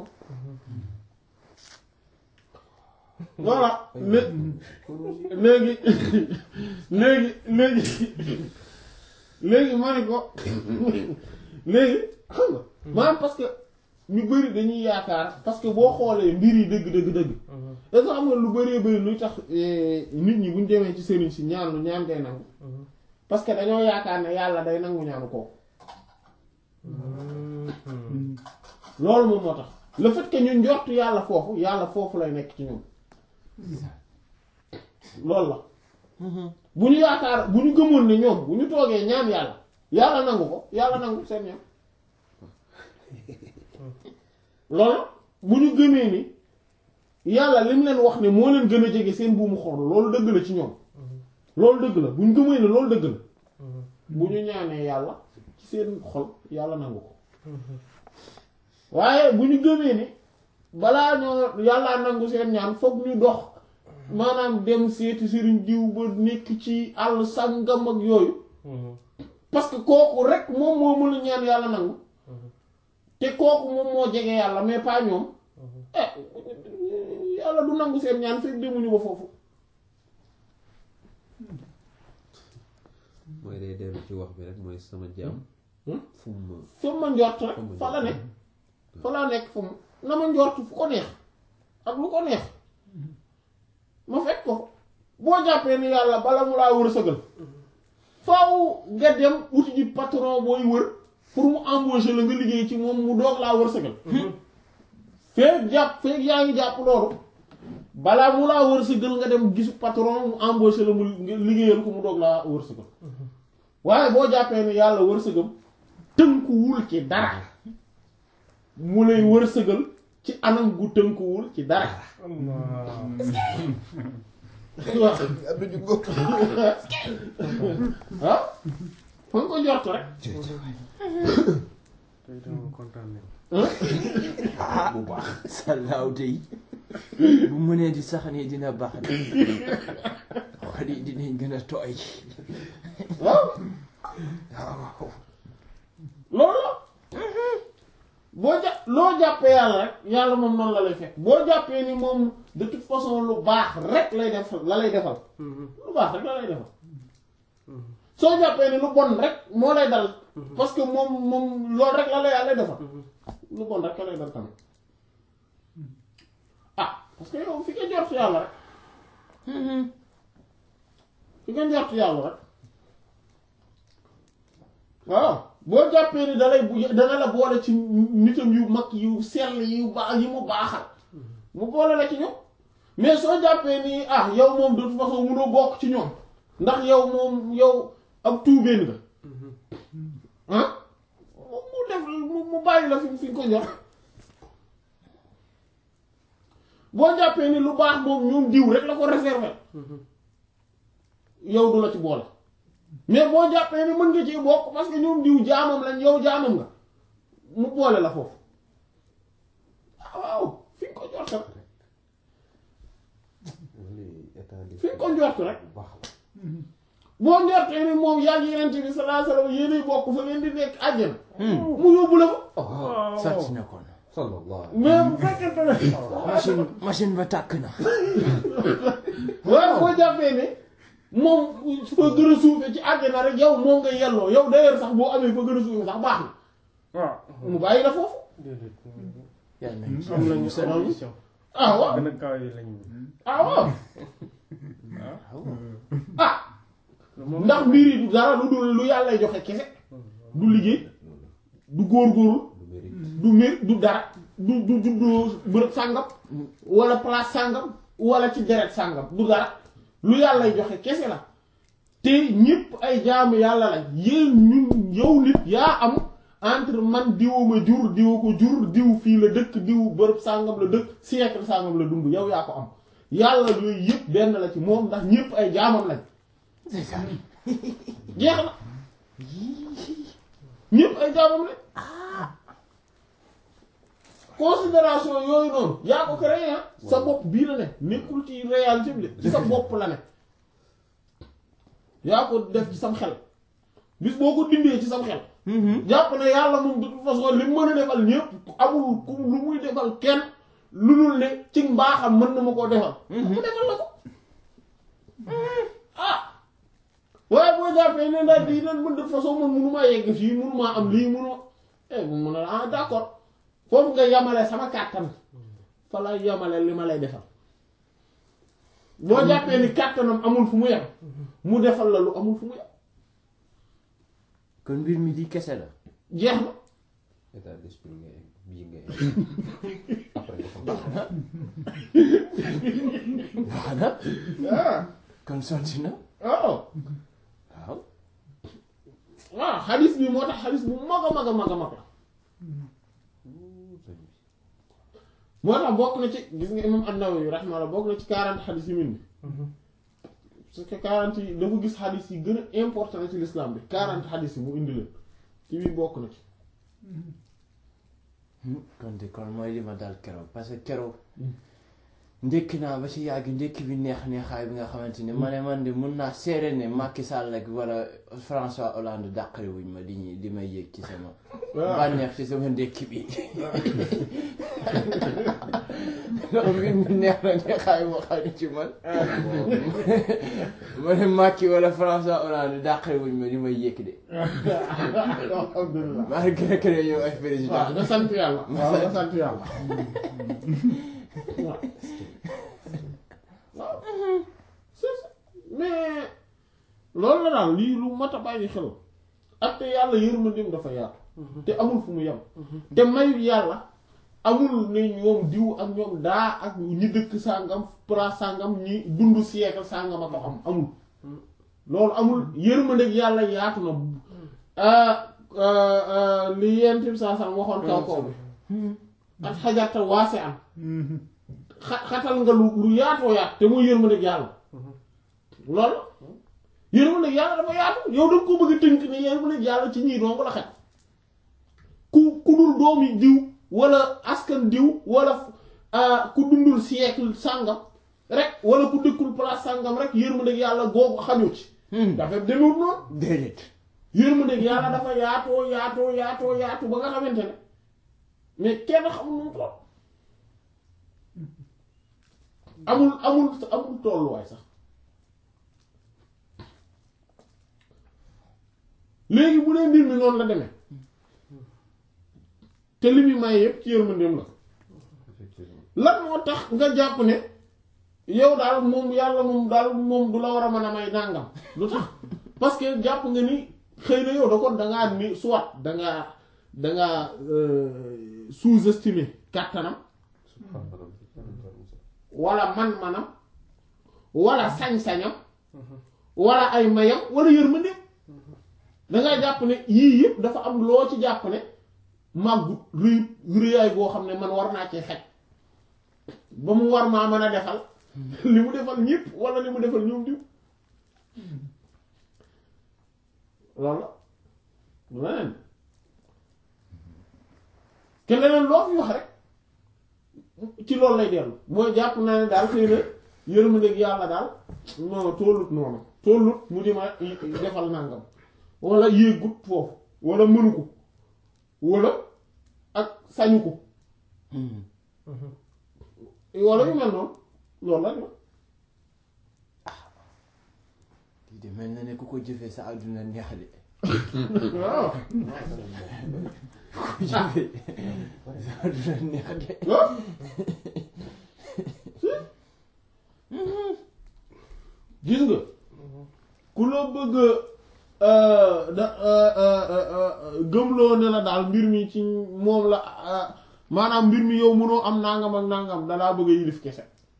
voilà lé- léegi léegi léegi léegi ma ne ko léegi xam nga maanaam parce que ñu bari dañuy yaakaar parce que boo xoolee mbir yi dëgg dëgg dëgg est-ce que xam nga lu bëree bëri luy tax eh, nit ñi buñ demee ci sëriñ si ñaan lu ñaan ngay nangu parce que dañoo yaakaar ne yàlla day nangu ñaanu kooku loolu moom moo tax le fait que ñu njort yàlla foofu yàlla foofu lay nekk ci ñoom loolu la bu ñu yaakaar bu ñu gëmoon ne ñoom bu ñu toogee ñaan yàlla yàlla nangu ko yàlla nangu seen ñaan loolu bu ñu gëmee ni yàlla li mu leen wax ne moo leen gën a jege seen buumu xol loolu dëgg la ci ñoom loolu dëgg la bu ñu gëmee ne loolu dëgg la bu ñu ñaanee yàlla ci seen xol yàlla nangu ko waaye bu ñu gëmee ni balaa ñoo yàllaa nangu seen ñaan foog ñu dox maanaam dem seeti sëriñ diw ba nekk ci àll sàngam ak yooyu parce que kooku rek moom moo mën a ñaan yàlla nangu te kooku moom moo jege yàlla mais pas ñoom eh yàlla du nangu seen ñaan fekk demuñu ba foofu mooy day dellu ci wax bi rek mooy sama jaam fu mu fa ma njort rek fa la nekk fa laa nekk fa mu na ma njort fu ko neex ak lu ko neex ma fekk ko boo jàppee ni yàlla bala mu laa wër sëgal faaw nga dem uti ji patron booy wër pour mu embaucher la nga liggéey ci moom mu doog laa wër sëgal feeg jàpp feeg yaa ngi jàpp loolu balaa mu laa wër sëgal nga dem gisu patron mu embaucher la mu liggéeyal ko mu doog laa wër sëgal waaye boo jàppee ni yàlla wër sëgam tënkuwul ci dara mu lay wër sëgal ci anam gu tënkuwul ci dara waaw ah fa nga ko njort rek tey dama kontaan ne bu baax sallaaw tey bu mënee di sax nii dina baax de xol yi dinañ gën a tooy waaw waaw loolu la boo ja loo jàppee yàlla rek yàlla moom noonu la lay fekk boo jàppee ni moom de toute façon lu baax rek lay def la lay defal lu baax rek la lay defal soo jàppee ni lu bon rek moo lay dal parce que moom moom loolu rek la lay yàlla defal lu bon rek la lay dal tamit ah parce que yow fi nga jort yàlla rek fi nga jort yàlla rek waaw boo jàppee ni dalay bu dana la boole ci nitam yu mag yu sell yu baax yi mu baaxal mu boole la ci ñoom mais soo jàppee ni ah yow moom de toute façon munoo bokk ci ñoom ndax yow moom yow ab tuubeen nga ah mu def mu mu bàyyi la fi fi nga ko njort boo jàppee ni lu baax moom ñoom diw rek la ko réserver yow du la ci boole mais boo jàppee ni mën nga ci bokk parce que ñoom diw jaamam lañ yow jaamam nga mu boole la foofu ah waaw fi nga ko njort rek fi nga ko njort rek boo njortee ni moom yaa ngi yeneen bi sallallahu alayhi wasallam yéenay bokk fa ngeen di nekk àjjana mu yóbbu la fa sàcc na kon sallallahu mais bu fekkente ne machine machine ba tàkk na waaye boo jàppee ne moom fa gën a suufe ci àjjana rek yow moom nga yelloo yow d'ailleurs sax boo amee fa gën a suufe sax baax na waaw mu bàyyi la foofu déedéet yàlla nañu am nañu seen seen mission ah waaw gën a kaw yi lañu ah waaw ah ndax mbir yi du dara lu dul lu yàlla joxe kese du liggéey du góorgóorlu du mbir du dara du du du du bërëb sàngam wala place sàngam wala ci deret sàngam du dara lu yàlla joxe kese la te ñépp ay jaamu yàlla lañ yéen ñun yow nit yaa am entre man diwu ma jur diwu ko jur diw fii la dëkk diw bërëb sàngam la dëkk siècle sàngam la dund yow yaa ko am yàlla yooyu yépp benn la ci moom ndax ñépp ay jaamam lañ jeex na ñépp ay jaamam lañ considération yooyu noonu yaa ko créé ah sa bopp bii la ne nekkul ci réalité bi de ci sa bopp la ne yaa ko def ci sam xel bis boo ko dindee ci sam xel jàpp ne yàlla moom de toute façon li mu mën a defal ñépp amul ku lu muy defal kenn lu dul ne ci mbaaxam mën na ma koo defal mu defal la ko ah waaye boo jàppee ne ndax di nan mën de toute façon man mënumaa yegg fii mënumaa am lii mënuma eh bu mën a ah d'accord foofu nga yamale sama kàttan fa la yamale li ma lay defal boo jàppee ni kàttanam amul fu mu yem mu defal la lu amul fu mu yem kon mbir mi di kese la jeex na état d'esprit nga egg bii nga egg après nga xam baax na ah kon sotti na waaw waaw waaw xadis bi moo tax xadis bu mag a mag a mag a mag la moo tax bokk na ci gis nga imam an-Nawawi rahimahullah bokk na ci 40 xadis yu mel ni parce que 40 yi dafa gis xadis yi gën a important ci l'islam bi 40 xadis yi mu indi leen ci biir bokk na ci kon de kon mooy li ma dal keroog parce que keroog ndékki naa ba ci yàgg ndékki bi neex neexaay bi nga xamante ni ma ne man de mun naa seere ne Macky Sall ak wala François Hollande dàqare wuñ ma di ñuy di may yëg ci sama bànneex ci sama ndékki bi loolu mbir mi neex na neexaay moo xam ne ci man ma ne Macky wala François Hollande dàqare wuñ ma di may yëg de alhamdulilah malgré que yow ay président waaw nga sant yàlla waaw nga sant yàlla waaw waaw c'est ça mais loolu la daal lii lu mat a bàyyi xel ak te yàlla yërmandeem dafa yaatu te amul fu mu yem te mayu yàlla amul ne ñoom diw ak ñoom daa ak ñi dëkk sàngam place sàngam ñi dund siècle sàngam a ko am amul loolu amul yërmandeeg yàlla yaatu na li yent bi saa saa waxoon kaw kaw bi ak xajarta waase am xa xatal nga lu lu yaatoo yaat te muy yërmandeeg yàlla loolu yërmandeeg yàlla dafa yaatu yow da nga ko bëgg a tënk ne yërmandeeg yàlla ci ñii dong la xet ku ku dul doomi diw wala askan diw wala ku dundul siècle sàngam rek wala ku dëkkul place sàngam rek yërmandeeg yàlla googu xañu ci dafa demewut noonu déedéet yërmandeeg yàlla dafa yaatoo yaatoo yaatoo yaatu ba nga xamante ne mais kenn xamul nu mu toll amul amul amul tolluwaay sax léegi bu dee mbir mi noonu la demee te li muy maye yépp ci yërmandeem la lan moo tax nga jàpp ne yow daal moom yàlla moom daal moom du la war a mën a may nàngam lu tax parce que jàpp nga ni xëy na yow da kon dangaa ni soit dangaa dangaa sous-estimer kàttanam wala man-manam wala sañ-sañam wala ay mayam wala yërmandeem dangaa jàpp ne yii yëpp dafa am loo ci jàpp ne màggut rëy rëyaay boo xam ne man war naa ci xaj ba mu war maa mën a defal li mu defal ñëpp wala li mu defal ñoom diw loolu la leneen te leneen loo fi wax rek ci loolu lay dellu mooy jàpp naa ne daal xëy na yërmandeeg yàlla daal non tollut noonu tollut mu di ma defal nangam wala yéegut foofu wala mënu ko wala ak sañu ko wala yu mel noonu loolu la ñu lii de mel na ne ku ko jëfee sa àdduna neex de waaw ku ko jëfee sa àdduna neex de waaw gis nga ku la bëgg da gëmloo ne la daal mbir mi ci moom la maanaam mbir mi yow mënoo am nangam ak nangam dalaa bëgg a yilif kese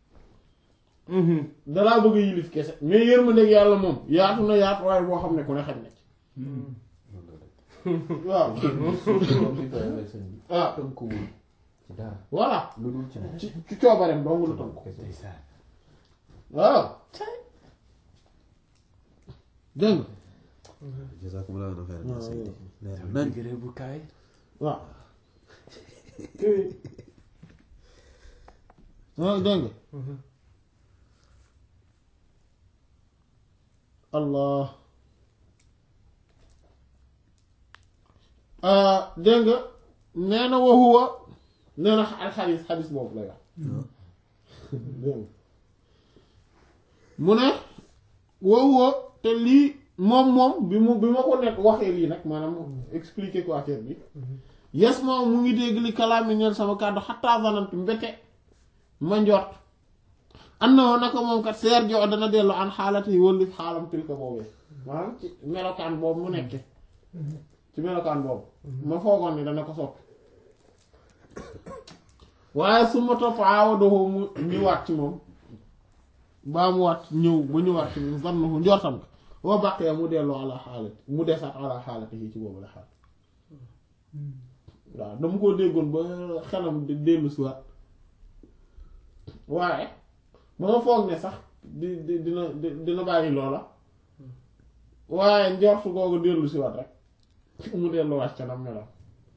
dalaa bëgg a yilif kese mais yërmandeeg yàlla moom yaatu na yaatu waaye boo xam ne ku ne xaj na ci waaw ah tënkuwul ci dara voilà lu dul ci moom ci ci coobareem dong lu tënk ndeysaan waaw dégg nga jazakumullahu khairan waaw Seydi leer tam nañ degré bu kaay waaw waaw dégg nga allah dégg nga nee na waxuwa nee na alxadis xadis boobu lay wax dégg nga mu ne waxuwa te lii moom moom bi mu bi ma ko nekk waxee lii nag maanaam expliquer ko affaire bi yes moom mu ngi dégg li kalaami ñeel sama kàddu xattaa zanantu mbete ma njort am na woon naka moom kat seer jo dana dellu an xaalati yi wëllif xaalam tilka boobee maanaam ci melokaan boobu mu nekke ci melokaan boobu ma foogoon ni dana ko soppi waaye su ma topp aawadoho mu ñëwaat ci moom baa mu waat ñëw ba ñëwaat ci moom zannahu njortam ko wa baqiya mu delloo ala xaalat mu desaat ala xaalati yi ci boobu la xaal waaw dama koo déggoon ba xelam di dellu si waat waaye ba ma foog ne sax di di dina di- dina bàyyi loola waaye njortu googu dellu si waat rek mu delluwaat ca nam melam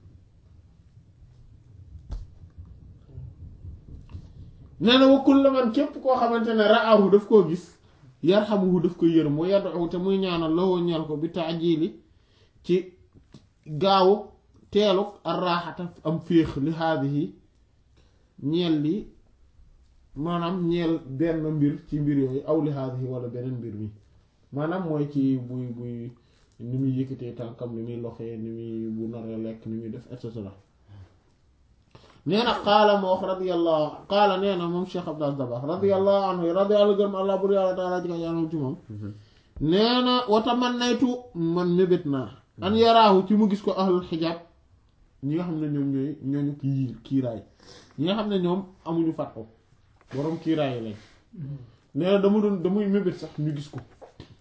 nee na wa kullu man képp koo xamante ne ra'ahu daf koo gis yarhamuhu daf ko yërëm wa yad'u te muy ñaanal lawoo ñeel ko bi ta'jili ci gaawu teelu arraaxata am féex li haadihi ñeel li maanaam ñeel benn mbir ci mbir yooyu aw li haadihi wala beneen mbir mi maanaam mooy ci buy buy ni muy yëkkatee tànkam ni muy loxee ni muy bu naree lekk ni muy def et cetera nee na qaala ma wax radiyallahu qaala nee na moom Cheikh Abdou Dabakh radiyallahu anhu radiyallahu gërëm allah bur yàlla taala ji ka yaanam ci moom nee na watamannaytu man mébét naa an yaraahu ci mu gis ko ahlul xijaab ñi nga xam ne ñoom ñooy ñooñu kii kiiraay ñi nga xam ne ñoom amuñu fàtto borom kiiraay yi lañ nee na dama doon damuy mébét sax ñu gis ko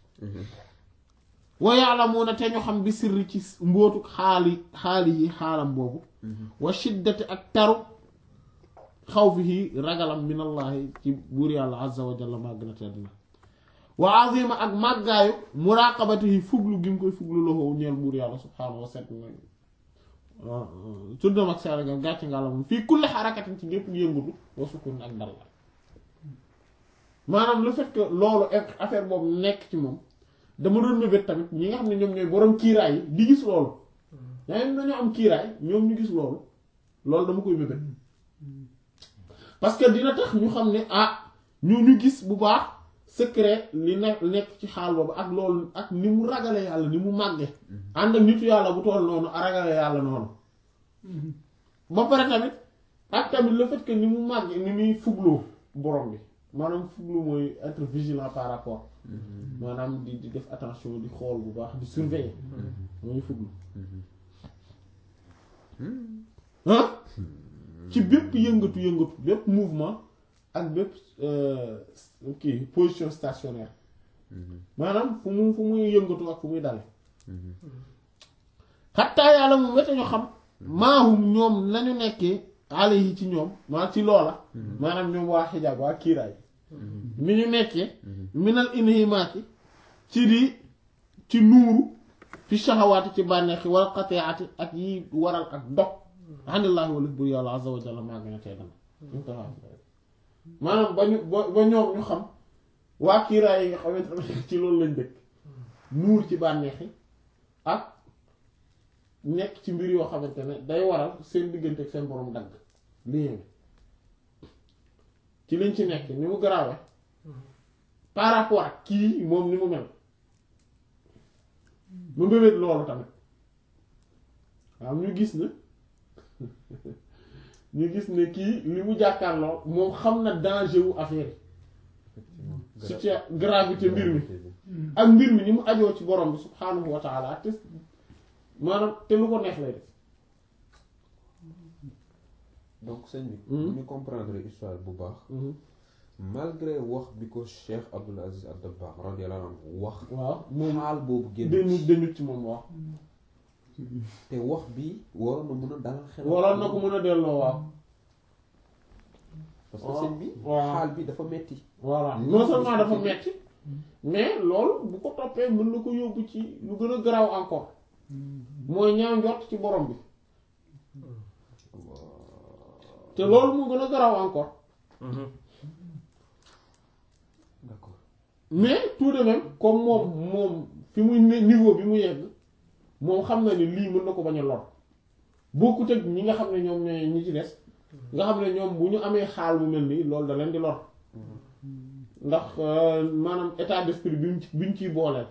wa ya'lamuna te ñu xam bi sirri ci mbootu xaali xaali yi xaalam boobu wa shiddati ak taru xawfihi ragalam minallahi ci buur yàlla azza wa jalla màgg na tedd na wa azima ak màggaayu muraqabatihi fuglu gi mu koy fuglu loxo ñeel buur yàlla subhaanahu wa set na tuddam ak saragam gàcce nga la moom fii kulli xarakatin ci gépp yëngutu wa sukun ak dal la maanaam le fait que loolu affaire boobu nekk ci moom dama doon mébét tamit ñi nga xam ne ñoom ñooy borom kiiraay yi di gis loolu yaa ngi dañoo am kiiraay ñoom ñu gis loolu loolu dama koy mébét parce que dina tax ñu xam ne ah ñu ñu gis bu baax secret li nekk nekk ci xaal boobu ak loolu ak ni mu ragale yàlla ni mu màgge ànd ak nitu yàlla bu toll noonu a ragale yàlla noonu ba pare tamit ak tamit le fait que ni mu màgge ni muy fugloo borom bi maanaam fuglu mooy être vigilant par rapport maanaam di di def attention di xool bu baax di surveiller mooy fuglu ah ci bépp yëngatu yëngatu bépp mouvement ak bépp kii position stationnaire maanaam fu mu fu muy yëngatu ak fu muy dale xattaa yàlla moom wete ñu xam maahum ñoom lañu nekkee alayhi ci ñoom maa ci loola maanaam ñoom waa xijaab waa kiiraay mi ñu nekkee minal inhimaati ci di ci nuuru fi shahawaati ci bànneexi wal qati'ati ak yi waral ak dog anillaahi walif bur yàlla azza wa jalla maa gën a tey dana maanaam ba ñu ba ba ñoom ñu xam waa kiiraay yi nga xamante ne ci loolu lañ dëkk nuur ci bànneexi ak nekk ci mbir yoo xamante ne day waral seen diggante ak seen borom dagg lii ci liñ ci nekk ni mu garaawe par rapport ak kii moom ni mu mel mu mbébét loolu tamit waaw ñu gis na ñu gis ne kii li mu jàkkaarloo moom xam na danger wu affaire yi surtout gravité mbir mi ak mbir mi ni mu ajoo ci borom bi subhaanahu wa taala te maanaam te lu ko neex lay def donc sëñ bi bu ñu comprendre histoire bu baax malgré wax bi ko Cheikh Abdul Aziz Ad-Dabbagh radiyallahu anhu wax waaw moom xaal boobu génn dañu dañu ci moom waaw te wax bi waroon na mën a dalal xel waroon na ko mën a delloo waaw parce que sëñ bi waaw. xaal bi dafa metti voilà non seulement dafa metti mais loolu bu ko toppee mën na ko yóbbu ci lu gën a garaaw encore mooy ñaaw njort ci borom bi te loolu moo gën a garaaw encore d'accord mais tout de même comme moom moom fi muy ne- niveau bi mu yegg moom xam na ni lii mën na ko bañ a lor bokkut ak ñi nga xam ne ñoom ñooy ñi ci des nga xam ne ñoom bu ñu amee xaal bu mel nii loolu da leen di lor ndax euh, maanaam état d'esprit bi ñu ci bi ñu ciy booleel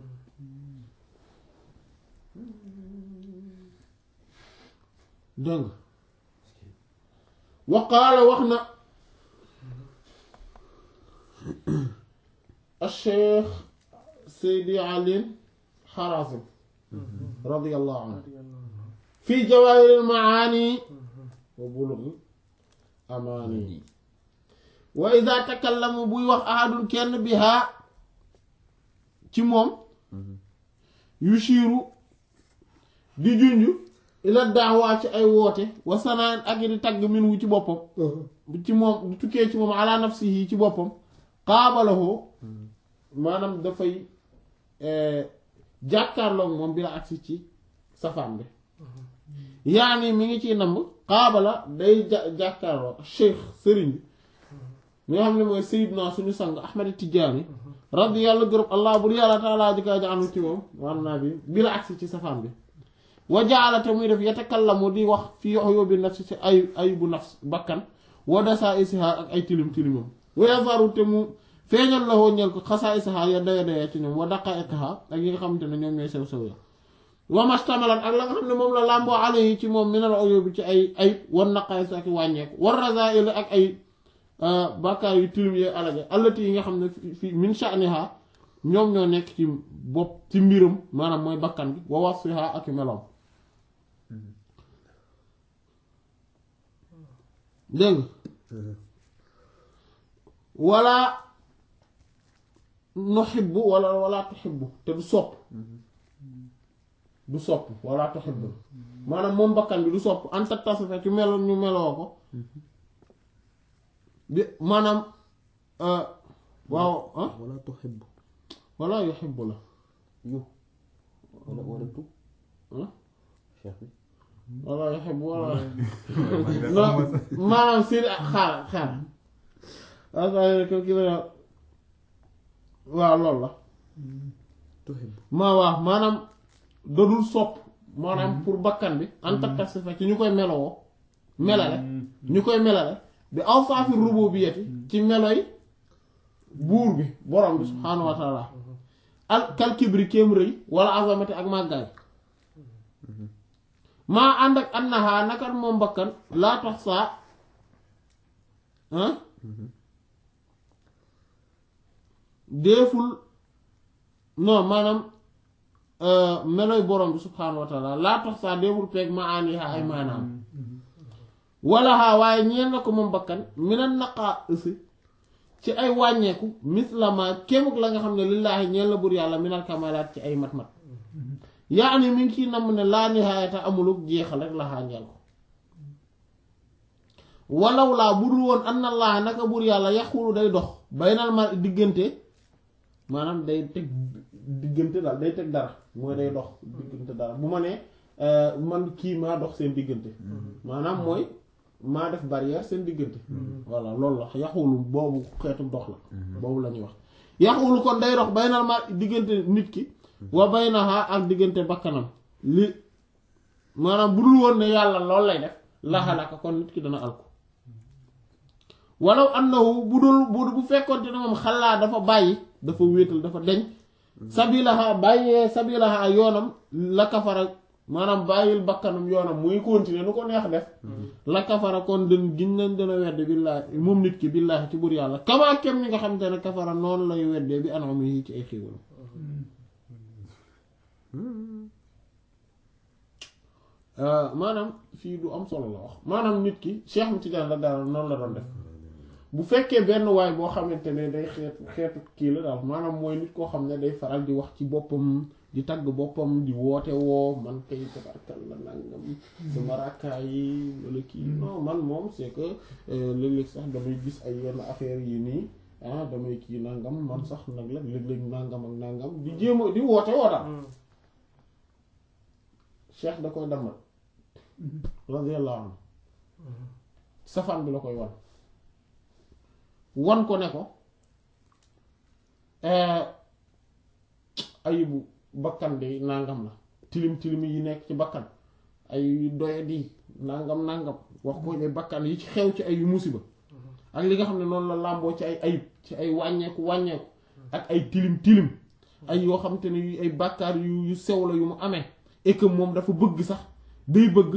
dégg nga waqaala wax na الشيخ سيدي علي حرازم رضي الله عنه في جواهر المعاني وبلغ amaani wa ida takallama buy wax ahadun kenn bihaa ci moom yushiru di junj ila daawaa ci ay woote wa sanaan ak di tagg min wu ci boppam ci moom di tukkee ci moom ala nafsihi ci boppam xaabalahoo maanaam dafay jàkkaarloog moom bi la agsi ci safaan bi yaani mi ngi ciy namb xaabala day ja jàkkaarloo cheikh sëriñ bi mi nga xam ne mooy sayidna suñu sang ahmad tijaani rabbi yàlla gërëm allah bur yàlla taalaa ji kaa jaanu ci moom wan naa bi bi la agsi ci safaan bi wa jaalate muy def yatakallamu di wax fi yox yóbbi nafsi ci ay ay bu nafs bakkan wa dasaa isiha ak ay tilim tilimam wa yazaru te mu feeñal la woo ñel ko xasaa isaha ya daya daya ci ñoom wa daqa ekaha ak yi nga xamante ne ñoom ñooy sew sew ya wa mastamalat ak la nga xam ne moom la làmboo ale yi ci moom minal oyo bi ci ay ayib wan naqaay ak wàññeeku war rasail ak ay bàkkaar yu tilim yee alaja allati yi nga xam ne fi min sha'niha ñoom ñoo nekk ci bopp ci mbiram maanaam mooy bakkan bi wa wasfiha ak meloom dégg nga wala nuhibbu wala wala tuhibbu te du sopp du sopp wala tuhibbu maanaam moom bakkan bi du sopp anta tasifa ci melo ñu meloo ko bi maanaam waaw ah wala tuhibbu wala yuhibbu la yu wala wala tu ah cheikh bi wala yuhibbu wala non maanaam si xaar xaar waaw ko ki la waaw loolu la tuhibbu maa waaw maanaam dadul sopp maanaam pour bakkan bi anta tasifa ci ñu koy melowoo melale ñu koy melale bi awsaafi rububiyyati ci meloy buur bi borom bi subhaanahu wa taala al kal kibri kéem rëy wala azamati ak màggaay maa ànd ak annaha nakat moom bakkan laa tax saa ah déeful non maanaam meloy borom bi subhaanahu wa taala laa tax saa déeful peeg ma aaniha ay maanaam wala haa waaye ñeen na ko moom bakkan minan naqaa ësi ci ay wàññeeku mislama kémuk la nga xam ne lillaahi ñeen la bur yàlla minal kamalaat ci ay mat-mat yaa ni mi ngi ciy namm ne laa nihaayata amuluk jeexal rek la xànjeel ko walaw laa bu dul woon anna allah naka bur yàlla yaxulu day dox baynal ma diggante maanaam day teg diggante daal day teg dara mooy day dox diggante dara bu ma nee man kii maa dox seen diggante maanaam mooy maa def barrière seen diggante voilà loolu la yaxulu boobu xeetu dox la boobu la ñuy wax yaxulu kon day dox baynal ma diggante nit ki wa baynaha ak diggante bakkanam li maanaam bu dul woon ne yàlla loolu lay def laxalaka kon nit ki dana alko walaw annahu bu dul bu bu fekkoonte ne moom xalaa dafa bàyyi dafa wéetal dafa deñ sabilaha bàyyee sabilaha yoonam la kafara maanaam bàyyil bakkanam yoonam muy continuer nu ko neex def la kafara kon den giñ nañ dana wedde billaahi moom nit ki billaahi ci bur yàlla kamaa kem ni nga xam te ne kafara noonu lay weddee bi anam yi ci ay xiiwal maanaam fii du am solo la wax maanaam nit ki Cheikh mi Tidiane la daal noonu la doon def bu fekkee benn waay boo xamante ne day xeetu xeetu kii la daal maanaam mooy nit koo xam ne day faral di wax ci boppam di tagg boppam di woote woo man kay tabarkal la nangam sama rakkaay yi wala kii non man moom c'est que léeg-léeg sax damay gis ay yenn affaires yi nii ah damay kii nangam man sax nag la léeg-léeg nangam ak nangam di jéem a di woote woo daal cheikh da koy dammal radiyallahu anhu safaan bi la koy wan wan ko ne ko ayibu bakkan de nangam la tilim tilim yi nekk ci bakkan ay doyadi nangam nangam wax ko ne bakkan yi ci xew ci ay musiba ak li nga xam ne noonu la làmboo ci ay ayib ci ay wàññeeku wàññeeku ak ay tilim tilim ay yoo xam te ne yu ay bàkkaar yu yu sew la yu mu amee et que moom dafa bëgg sax day bëgg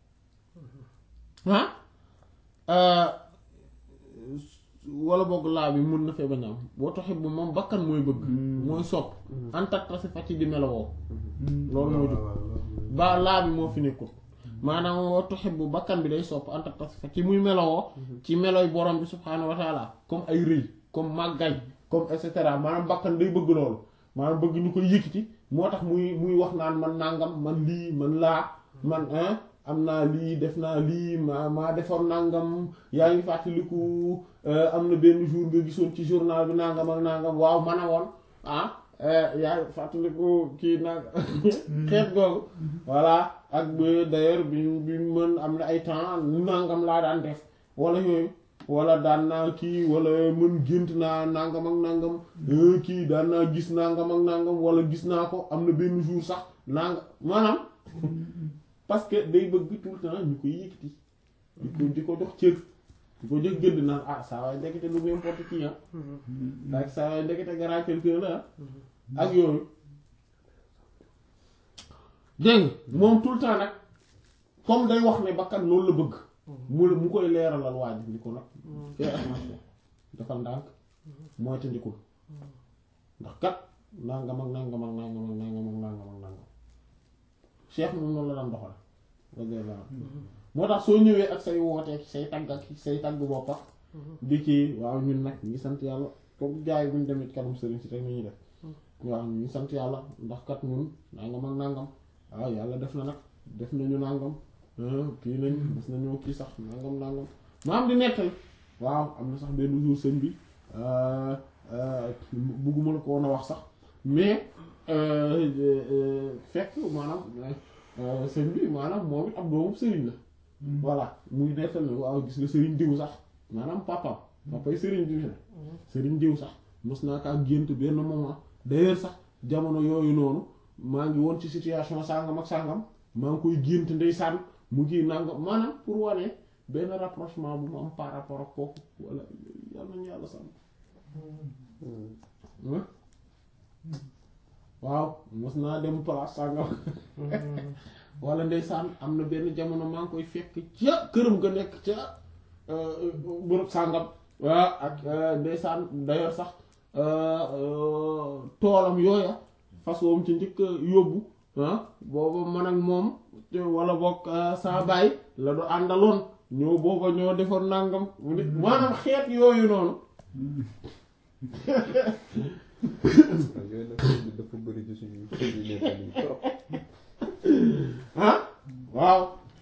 ah wala boog laa bi mun na fee bañ am boo taxit bu moom bakkan mooy bëgg mooy sopp antattasi fa ci di melowoo loolu moo jóg ba laa bi moo fi nekkul maanaam wa tuhibbu bakkan bi day sopp anta tasifa ci muy melowoo ci meloy borom bi subhaanahu wa taala comme ay rëy comme màggay comme et cetera maanaam bakkan day bëgg loolu maanaam bëgg ñu koy yëkkati moo tax muy muy wax naan man nangam man lii man laa man hein am naa lii def naa lii maa maa defoon nangam yaa ngi fàttaliku am na benn jour nga gisoon ci journal bi nangam ak nangam waaw man a woon ah yaa ngi fàttaliku kii nag xeet googu voilà ak d'ailleurs bi bi mën am na ay temps nangam laa daan def wala yooyu wala daan naa kii wala mën gént naa nangam ak nangam kii daan naa gis nangam ak nangam wala gis naa ko am na benn jour sax nangam maanaam parce que day bëgg tout le temps ñu koy yëkkati di ko di ko jox cër di ko jox gëdd naan ah saa waay ndekete lu n'importe qui ah ak saa waay ndekete grand quelqu'un la ak yooyu dégg moom tout le temps nag comme day wax ne bakkan loolu la bëgg mu mu koy leeralal waa ji ni ko nag fais attention defal ndànk mooy te ndikul ndax kat nangam ak nangam ak nangam ak nangam ak nangam ak nangam cheikh moom noonu la daan doxal radiyallahu moo tax soo ñëwee ak say wooteek say tagg ak say tagg boppa di ci waaw ñun nag ñu ngi sant yàlla comme jaay buñ demit kanam sëriñ si rek ni ñuy def waaw ñu ngi sant yàlla ndax kat ñun nangam ak nangam waaw yàlla def na nag def nañu nangam kii nañ gis nañu kii sax nangam nangam maam di nettali waaw am na sax benn jour sëñ bi bugguma la ko woon a wax sax mais fekk maanaam sëñ bi maanaam moom it ab doomu sëriñ la voilà muy nettal ne waaw gis nga sëriñ diw sax maanaam papam papay sëriñ diw ne sëriñ diw sax mos naa kaa gént benn moment d'ailleurs sax jamono yooyu noonu maa ngi woon ci situation sàngam ak sàngam maa ngi koy gént ndeysaan mu ngi nangam maanaam pour wane benn rapprochement bu mu am par rapport ak kooku wala yàlla nañu yàlla sàmm waaw mos naa dem place sàngam wala ndeysaan am na benn jamono maa ngi koy fekk ca këram ga nekk ca bërëb sàngam waa ak ndeysaan d'ailleurs sax toolam yooya fas woom ci njëkk yóbbu ah booba man ak moom wala bokk saa baay la du àndaloon ñoo booba ñoo defoon nàngam maanaam xeet yooyu noonu yooyu nag dafa bëri ci suñu suñu nettali yi trop ah waaw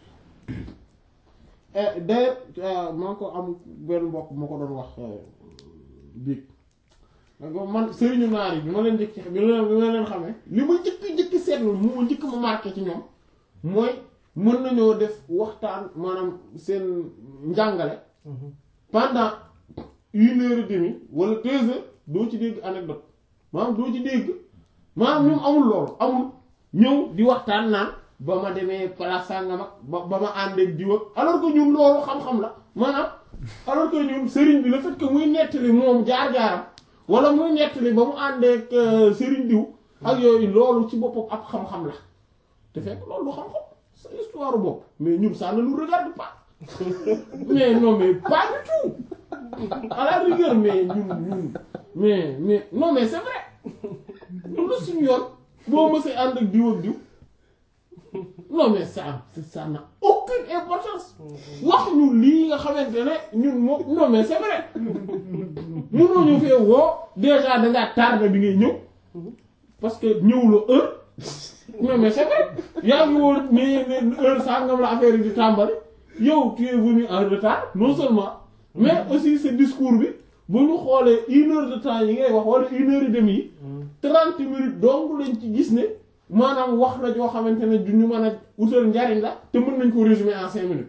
d'ailleurs maa ko am benn mbokk moo ko doon wax biig man sëriñu naar yi bi ma leen njëkk bi ma leen bi ma leen xamee li ma njëkk njëkk seetlu mu ma njëkk ma marqué ci ñoom mooy mën nañoo def waxtaan maanaam seen njàngale pendant une heure et demie wala deux heures doo ci dégg anecdote maanaam doo ci dégg maanaam ñoom amul loolu amul ñëw di waxtaan naan ba ma demee place sàngam ak ba ba ma àndeek diw ak alors que ñun loolu xam-xam la maanaam alors que ñun sëriñ bi le fait que muy nettali moom jaar-jaaram wala muy nettali ba mu àndeek sëriñ diw ak yooyu loolu ci boppam ab xam-xam la te fekk loolu du xam-xam sa histoire bopp mais ñun ça ne nous regarde pas mais non mais pas du tout à la rigueur mais ñun ñun mais mais non mais c'est vrai ñun la suñu yoon boo mësee ànd ak diw ak diw non mais ça ça n'a aucune importance wax ñu lii nga xamante ne ñun moom non mais c'est vrai mënoo ñu fee woo déjà dangaa tardé bi ngay ñëw parce que ñëwuloo heure non mais c'est vrai yaa ngi woon mais heure sangam la affaire yi di tàmbali yow tu es venu en retard non seulement mais aussi ce discours bi bu ñu xoolee une heure de temps yi ngay wax wala une heure et demie yi trente minutes donc lañ ci gis ne maanaam wax la joo xamante ne du ñu mën a utal njariñ la te mën nañ ko résumer en cinq minutes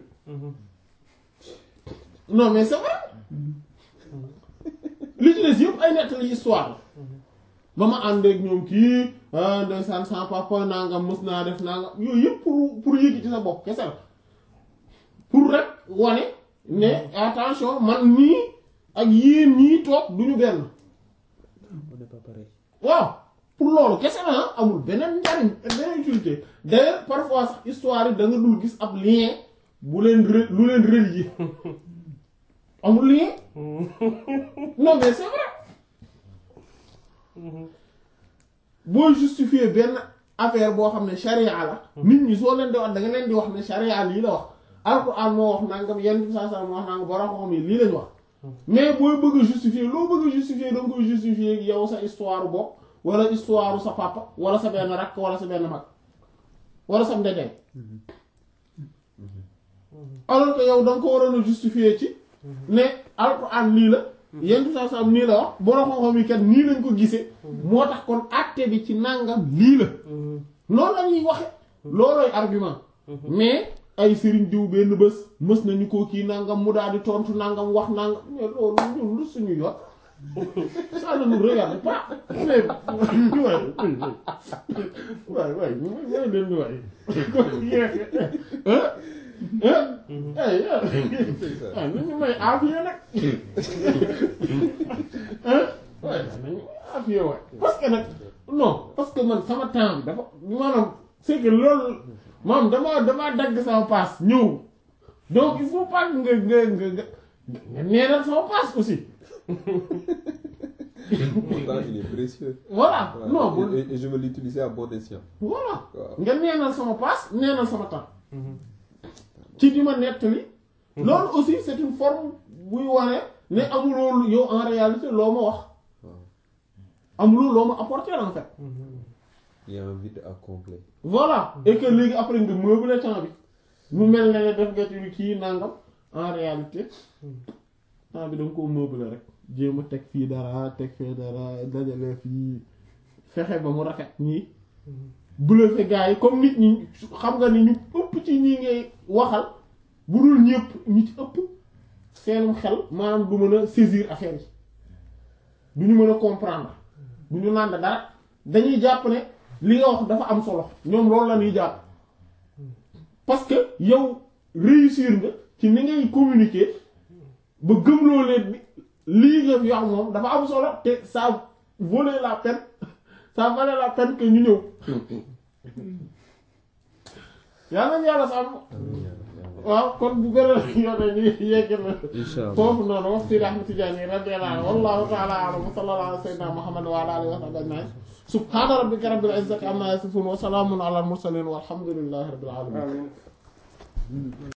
non mais c'est vrai li ci des yëpp ay nettali histoire la ba ma ànd ak ñoom kii ndeysaan sans papa nangam mës naa def nangam yooyu yëpp pour pour yëgi ci sa bopp kese la pour rek wane ne attention man nii ak yéen ñii toog du ñu benn on n'est pas pareil. waaw pour loolu kese la amul beneen njariñ beneen utilité d'ailleurs parfois sax histoire yi da nga dul gis ab lien bu leen re lu leen relier amul lien non mais c'est vrai booy justifier benn affaire boo xam ne sharia la nit ñi soo leen di wax da nga leen di wax ne sharia lii la wax alquran moo wax nangam yenn bi saa saa moo wax nangam borom xam yi lii lañ wax mais booy bëgg a justifier loo bëgg a justifier da nga koy justifier ak yow sa histoire bopp wala histoire sa papa wala sa benn rakk wala sa benn mag wala sa ndedeen alors que yow da nga ko waroon a justifier ci ne alquran lii la yenn bi saa saa nii la wax borom xam yi kat nii lañ ko gisee moo tax kon acte bi ci nangam lii la loolu la ñuy waxe loolooy argument mais ay sëriñ diw benn bés mës nañu ko kii nangam mu daal di tontu nangam wax nangam mais loolu ñun lu suñu yoon ça ne nous regarde pas mais waay waay waay waay leen di waay ah nañu may aafiya nag waay nañu aafiya waay parce que nag non parce que man sama temps bi dafa maanaam c'est que loolu maanaam damaa damaa dagg sama paas ñëw donc il faut pas nga nga nga nga nga neenal sama paas aussi Mon temps, il est précieux. voilà Voilà. non et, bu et- et je veux l'utiliser à bon escient. voilà Waaw. nga neenal sama paas neenal sama temps ci di ma nettali loolu aussi c'est une forme buy wane ne amuloo yow en réalité loo ma wax Waaw. amuloo loo ma apporter en fait Il y a un vide à combler. voilà et que léegi après nga meubler temps bi mu mel ne def nga ci kii nangam en réalité temps bi da nga koo meubler rek jéem a teg fii dara teg fee dara dajale fii fexe ba mu rafet nii bluffer gars yi comme nit ñi xam nga ni ñu ëpp ci ñi ngay waxal bu dul ñëpp ñi ci ëpp seenum xel maanaam du mën a saisir affaire yi du ñu mën a comprendre du ñu naan dara dañuy jàpp ne li nga wax dafa am solo ñoom loolu la ñuy jàpp parce que yow réussir nga ci ni ngay communiquer ba gëmloo leen ni lii nga fi wax moom dafa am solo te ça valait la peine ça valait la peine que ñu ñëw yàlla nañu yàlla sàmm waaw kon bu beneen yoon ñu yegg na Inch'Allah. foofu noonu wax Seydi Ahmad Tidiane radiyallahu anhu wallahu ta'ala a'lam wa sallallahu ala sayyidina Muhammad wa ala alihi wa sahbihi ajma'in subhana rabbika rabbil izzati amma yasifun wa salamun ala al mursalin walhamdulillahi rabbil alamin